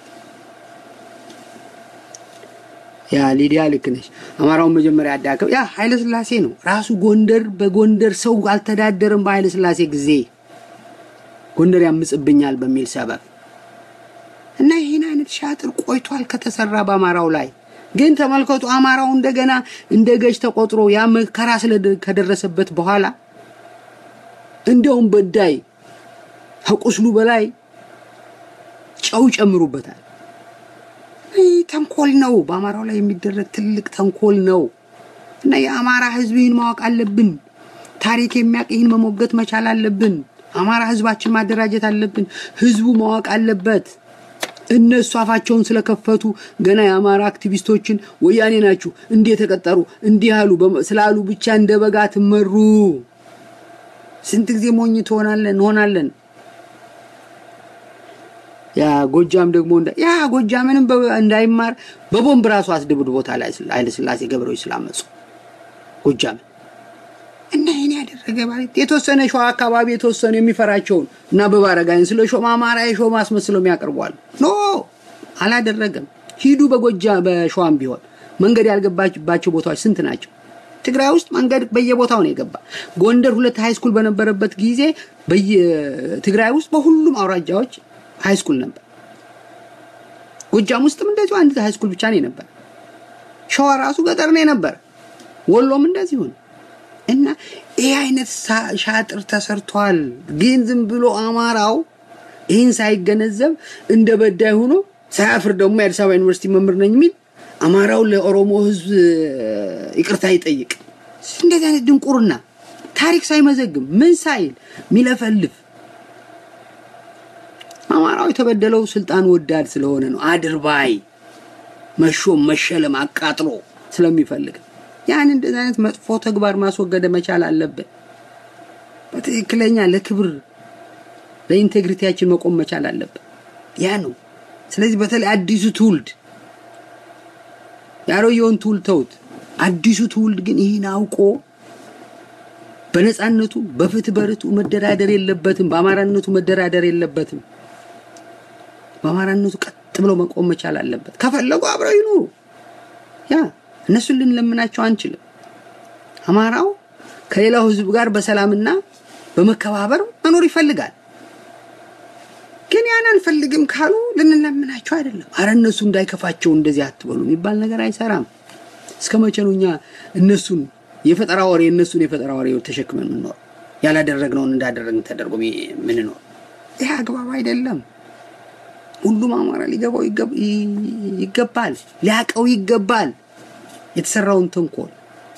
ያ ሊዲያ ልክ ነች። አማራውን መጀመሪያ ያዳከው ያ ኃይለ ስላሴ ነው ራሱ። ጎንደር በጎንደር ሰው አልተዳደርም በኃይለ ስላሴ ጊዜ ጎንደር ያምጽብኛል በሚል ሰበብ እና ይህን አይነት ሻጥር ቆይቷል ከተሰራ በአማራው ላይ ግን ተመልከቱ፣ አማራው እንደገና እንደ ገዥ ተቆጥሮ ያ መከራ ከደረሰበት በኋላ እንደውም በዳይ ከቁስሉ በላይ ጨው ይጨምሩበታል። ይህ ተንኮል ነው። በአማራው ላይ የሚደረግ ትልቅ ተንኮል ነው እና የአማራ ህዝብ ይህን ማወቅ አለብን። ታሪክ የሚያውቅ ይህን መሞገት መቻል አለብን። አማራ ህዝባችን ማደራጀት አለብን። ህዝቡ ማወቅ አለበት። እነሱ አፋቸውን ስለከፈቱ ገና የአማራ አክቲቪስቶችን ወያኔ ናችሁ እንዲህ የተቀጠሩ እንዲህ ያሉ ስላሉ ብቻ እንደ በጋ ትመሩ። ስንት ጊዜ ሞኝ ትሆናለን እንሆናለን። ያ ጎጃም ደግሞ ያ ጎጃምንም እንዳይማር በቦምብ ራሱ አስደብድቦታል ኃይለ ሥላሴ ገብረዎች ስላመፁ ጎጃምን እና ይህን ያደረገ ማለት የተወሰነ ሸዋ አካባቢ የተወሰኑ የሚፈራቸውን እና በባረጋይን ስለ ሾማ አማራ የሾማ አስመስለው የሚያቀርቧል። ኖ አላደረገም። ሂዱ በጎጃ በሸዋም ቢሆን መንገድ ያልገባባቸው ቦታዎች ስንት ናቸው? ትግራይ ውስጥ መንገድ በየቦታው ነው የገባ። ጎንደር ሁለት ሃይስኩል በነበረበት ጊዜ በየትግራይ ውስጥ በሁሉም አውራጃዎች ሃይስኩል ነበር። ጎጃም ውስጥም እንደዚሁ አንድ ሃይስኩል ብቻ ነው የነበር። ሸዋ ራሱ ገጠር ነው የነበር። ወሎም እንደዚሁ ነው። እና ይህ አይነት ሻጥር ተሰርቷል። ግን ዝም ብሎ አማራው ይህን ሳይገነዘብ እንደ በዳይ ሆኖ ሳያፍር ደግሞ የአዲስ አበባ ዩኒቨርሲቲ መምህር ነኝ የሚል አማራው ለኦሮሞ ሕዝብ ይቅርታ ይጠይቅ። እንደዚህ አይነት ድንቁርና ታሪክ ሳይመዘግብ ምን ሳይል ሚለፈልፍ አማራው የተበደለው ስልጣን ወዳድ ስለሆነ ነው። አድርባይ መሾም መሸለም አቃጥሎ ስለሚፈልግ ያን እንደዚህ አይነት መጥፎ ተግባር ማስወገድ መቻል አለብን። በትክክለኛ ለክብር ለኢንቴግሪቲያችን መቆም መቻል አለብን። ያ ነው። ስለዚህ በተለይ አዲሱ ትውልድ ያሮየውን ትውልድ ተውት። አዲሱ ትውልድ ግን ይህን አውቆ በነፃነቱ በፍትህ በርቱ መደራደር የለበትም። በአማራነቱ መደራደር የለበትም። በአማራነቱ ቀጥ ብሎ መቆም መቻል አለበት። ከፈለጉ አብረው ይኑሩ። ያ እነሱን ልንለምናቸው አንችልም። አማራው ከሌላው ህዝብ ጋር በሰላምና በመከባበር መኖር ይፈልጋል። ግን ያን አንፈልግም ካሉ ልንለምናቸው አይደለም። አረ እነሱ እንዳይከፋቸው እንደዚህ አትበሉ የሚባል ነገር አይሰራም። እስከ መቼ ነው እኛ እነሱን የፈጠራ ወሬ እነሱን የፈጠራ ወሬ ተሸክመን ምንኖር? ያላደረግነውን እንዳደረግን ተደርጎ ምንኖር? ይህ አግባብ አይደለም። ሁሉም አማራ ሊገባው ይገባል፣ ሊያቀው ይገባል የተሰራውን ተንኮል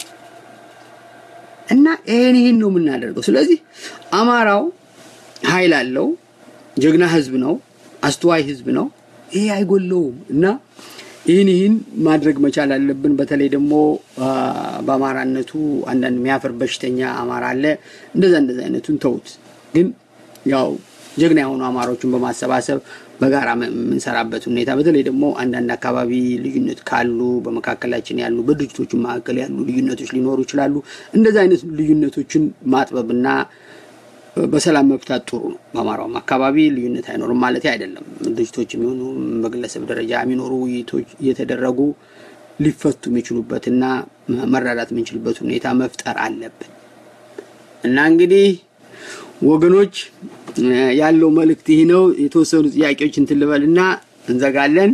እና ይህን ይህን ነው የምናደርገው። ስለዚህ አማራው ኃይል አለው፣ ጀግና ህዝብ ነው፣ አስተዋይ ህዝብ ነው። ይሄ አይጎለውም እና ይህን ይህን ማድረግ መቻል አለብን። በተለይ ደግሞ በአማራነቱ አንዳንድ የሚያፍር በሽተኛ አማራ አለ። እንደዛ እንደዛ አይነቱን ተውት። ግን ያው ጀግና የሆኑ አማራዎችን በማሰባሰብ በጋራ የምንሰራበት ሁኔታ በተለይ ደግሞ አንዳንድ አካባቢ ልዩነት ካሉ በመካከላችን ያሉ በድርጅቶቹ መካከል ያሉ ልዩነቶች ሊኖሩ ይችላሉ። እንደዚህ አይነት ልዩነቶችን ማጥበብና በሰላም መፍታት ጥሩ ነው። በአማራውም አካባቢ ልዩነት አይኖርም ማለት አይደለም። ድርጅቶች የሚሆኑ በግለሰብ ደረጃ የሚኖሩ ውይይቶች እየተደረጉ ሊፈቱ የሚችሉበትና መረዳት የምንችልበት ሁኔታ መፍጠር አለብን እና እንግዲህ ወገኖች ያለው መልእክት ይህ ነው። የተወሰኑ ጥያቄዎች እንትን ልበልና እንዘጋለን።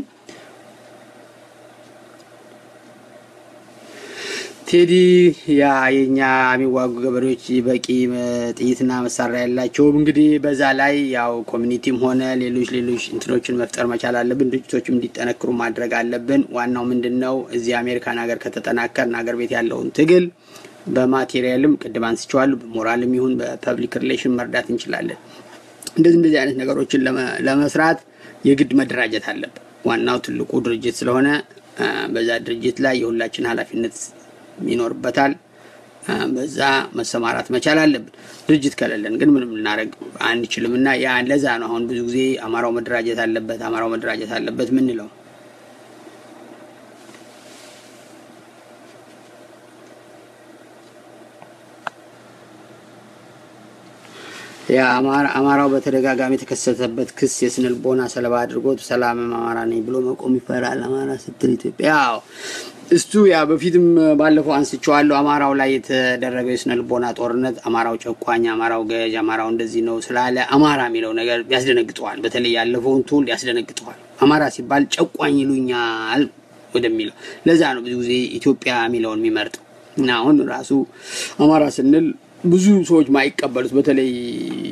ቴዲ ያ የኛ የሚዋጉ ገበሬዎች በቂ ጥይትና መሳሪያ ያላቸውም እንግዲህ በዛ ላይ ያው ኮሚኒቲም ሆነ ሌሎች ሌሎች እንትኖችን መፍጠር መቻል አለብን። ድርጅቶችም እንዲጠነክሩ ማድረግ አለብን። ዋናው ምንድን ነው እዚህ አሜሪካን ሀገር ከተጠናከርን ሀገር ቤት ያለውን ትግል በማቴሪያልም ቅድም አንስቼዋለሁ፣ በሞራልም ይሁን በፐብሊክ ሪሌሽን መርዳት እንችላለን። እንደዚህ እንደዚህ አይነት ነገሮችን ለመስራት የግድ መደራጀት አለብን። ዋናው ትልቁ ድርጅት ስለሆነ በዛ ድርጅት ላይ የሁላችን ኃላፊነት ይኖርበታል። በዛ መሰማራት መቻል አለብን። ድርጅት ከሌለን ግን ምንም ልናደርግ አንችልም እና ያ ለዛ ነው አሁን ብዙ ጊዜ አማራው መደራጀት አለበት፣ አማራው መደራጀት አለበት ምንለው። አማራው በተደጋጋሚ የተከሰተበት ክስ የስነ ልቦና ሰለባ አድርጎት ሰላምም አማራ ነኝ ብሎ መቆም ይፈራል። አማራ ስትል ኢትዮጵያ ያው እሱ ያ በፊትም ባለፈው አንስቼዋለሁ። አማራው ላይ የተደረገው የስነ ልቦና ጦርነት አማራው ጨቋኝ፣ አማራው ገዥ፣ አማራው እንደዚህ ነው ስላለ አማራ የሚለው ነገር ያስደነግጠዋል። በተለይ ያለፈውን ትውልድ ያስደነግጠዋል። አማራ ሲባል ጨቋኝ ይሉኛል ወደሚለው ለዛ ነው ብዙ ጊዜ ኢትዮጵያ የሚለውን የሚመርጠው። እና አሁን ራሱ አማራ ስንል ብዙ ሰዎች ማይቀበሉት በተለይ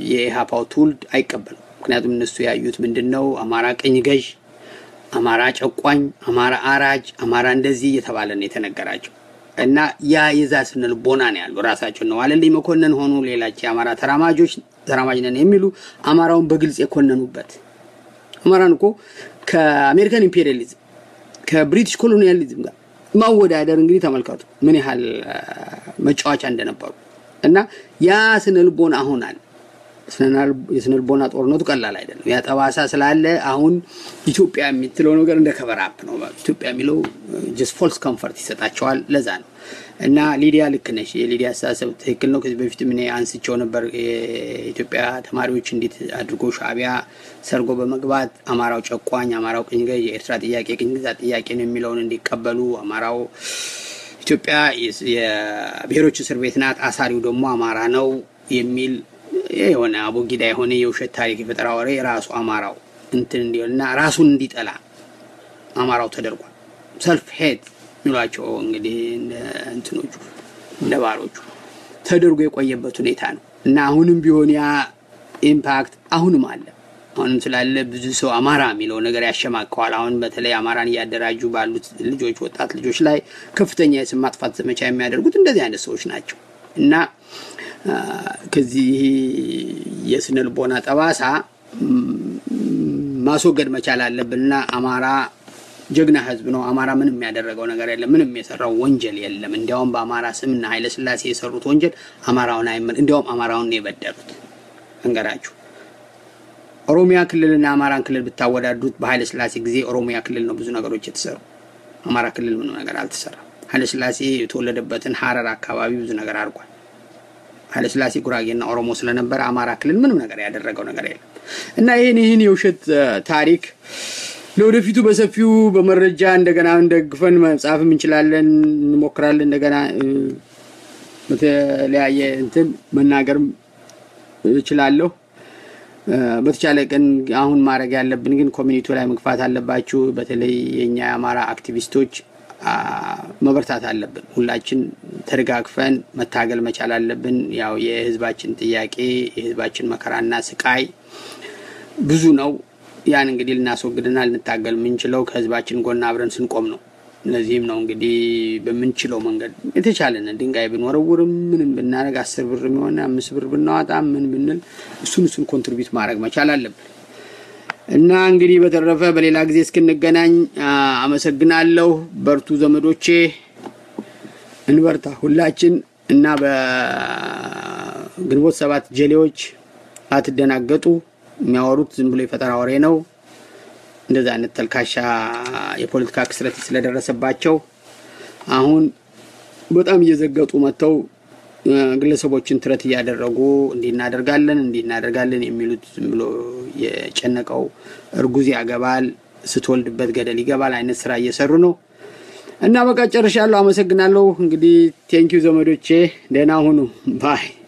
የኢህአፓው ትውልድ አይቀበልም። ምክንያቱም እነሱ ያዩት ምንድን ነው? አማራ ቅኝ ገዥ፣ አማራ ጨቋኝ፣ አማራ አራጅ፣ አማራ እንደዚህ እየተባለ ነው የተነገራቸው እና ያ የዛ ስነ ልቦና ነው ያሉ ራሳቸው ነው ዋለልኝ መኮንን ሆኑ ሌላች የአማራ ተራማጆች ተራማጅ ነን የሚሉ አማራውን በግልጽ የኮነኑበት አማራን እኮ ከአሜሪካን ኢምፔሪያሊዝም ከብሪቲሽ ኮሎኒያሊዝም ጋር ማወዳደር እንግዲህ ተመልከቱ ምን ያህል መጫወቻ እንደነበሩ እና ያ ስነ ልቦና አሁን አለ። የስነ ልቦና ጦርነቱ ቀላል አይደለም። ያ ጠባሳ ስላለ አሁን ኢትዮጵያ የምትለው ነገር እንደ ከበራፕ ነው። ኢትዮጵያ የሚለው ጀስት ፎልስ ኮምፈርት ይሰጣቸዋል። ለዛ ነው እና ሊዲያ ልክ ነሽ። የሊዲያ አስተሳሰብ ትክክል ነው። ከዚህ በፊት ምን አንስቸው ነበር። የኢትዮጵያ ተማሪዎች እንዴት አድርጎ ሻዕቢያ ሰርጎ በመግባት አማራው ጨቋኝ፣ አማራው ቅኝ ገዥ፣ የኤርትራ ጥያቄ ቅኝ ግዛት ጥያቄ ነው የሚለውን እንዲቀበሉ አማራው ኢትዮጵያ የብሔሮች እስር ቤት ናት፣ አሳሪው ደግሞ አማራ ነው የሚል የሆነ አቦጊዳ የሆነ የውሸት ታሪክ የፈጠራ ወሬ ራሱ አማራው እንትን እንዲሆን እና ራሱን እንዲጠላ አማራው ተደርጓል። ሰልፍ ሄት የሚሏቸው እንግዲህ እንትኖቹ እንደ ባሮቹ ተደርጎ የቆየበት ሁኔታ ነው እና አሁንም ቢሆን ያ ኢምፓክት አሁንም አለ። አሁንም ስላለ ብዙ ሰው አማራ የሚለው ነገር ያሸማቀዋል። አሁን በተለይ አማራን እያደራጁ ባሉት ልጆች፣ ወጣት ልጆች ላይ ከፍተኛ የስም ማጥፋት ዘመቻ የሚያደርጉት እንደዚህ አይነት ሰዎች ናቸው እና ከዚህ የስነ ልቦና ጠባሳ ማስወገድ መቻል አለብንና አማራ ጀግና ህዝብ ነው። አማራ ምንም ያደረገው ነገር የለም። ምንም የሰራው ወንጀል የለም። እንዲያውም በአማራ ስምና ኃይለ ሥላሴ የሰሩት ወንጀል አማራውን አይመል እንዲያውም አማራውን ነው የበደሉት። እንገራችሁ ኦሮሚያ ክልልና አማራን ክልል ብታወዳዱት በኃይለ ሥላሴ ጊዜ ኦሮሚያ ክልል ነው ብዙ ነገሮች የተሰሩ። አማራ ክልል ምንም ነገር አልተሰራም። ኃይለ ሥላሴ የተወለደበትን ሀረር አካባቢ ብዙ ነገር አድርጓል። ኃይለ ሥላሴ ጉራጌና ኦሮሞ ስለነበረ አማራ ክልል ምንም ነገር ያደረገው ነገር የለም እና ይህን ይህን የውሸት ታሪክ ለወደፊቱ በሰፊው በመረጃ እንደገና እንደግፈን መጻፍም እንችላለን፣ እንሞክራለን። እንደገና በተለያየ እንትን መናገርም እችላለሁ። በተቻለ ቀን አሁን ማድረግ ያለብን ግን ኮሚኒቲው ላይ መግፋት አለባችሁ። በተለይ የእኛ የአማራ አክቲቪስቶች መበርታት አለብን። ሁላችን ተደጋግፈን መታገል መቻል አለብን። ያው የህዝባችን ጥያቄ የህዝባችን መከራና ስቃይ ብዙ ነው። ያን እንግዲህ ልናስወግድና ልንታገል የምንችለው ከህዝባችን ጎን አብረን ስንቆም ነው። እነዚህም ነው እንግዲህ በምንችለው መንገድ የተቻለን ድንጋይ ብንወረውርም ምንም ብናደርግ አስር ብር የሆነ አምስት ብር ብናወጣ ምን ብንል እሱን እሱን ኮንትሪቢዩት ማድረግ መቻል አለብን እና እንግዲህ በተረፈ በሌላ ጊዜ እስክንገናኝ አመሰግናለሁ። በርቱ ዘመዶቼ፣ እንበርታ ሁላችን እና በግንቦት ሰባት ጀሌዎች አትደናገጡ። የሚያወሩት ዝም ብሎ የፈጠራ ወሬ ነው። እንደዚህ አይነት ተልካሻ የፖለቲካ ክስረት ስለደረሰባቸው አሁን በጣም እየዘገጡ መጥተው ግለሰቦችን ትረት እያደረጉ እንዲህ እናደርጋለን እንዲህ እናደርጋለን የሚሉት ዝም ብሎ የጨነቀው እርጉዝ ያገባል ስትወልድበት ገደል ይገባል አይነት ስራ እየሰሩ ነው እና በቃ ጨርሻለሁ። አመሰግናለሁ። እንግዲህ ቴንኪው ዘመዶቼ፣ ደህና ሁኑ ባይ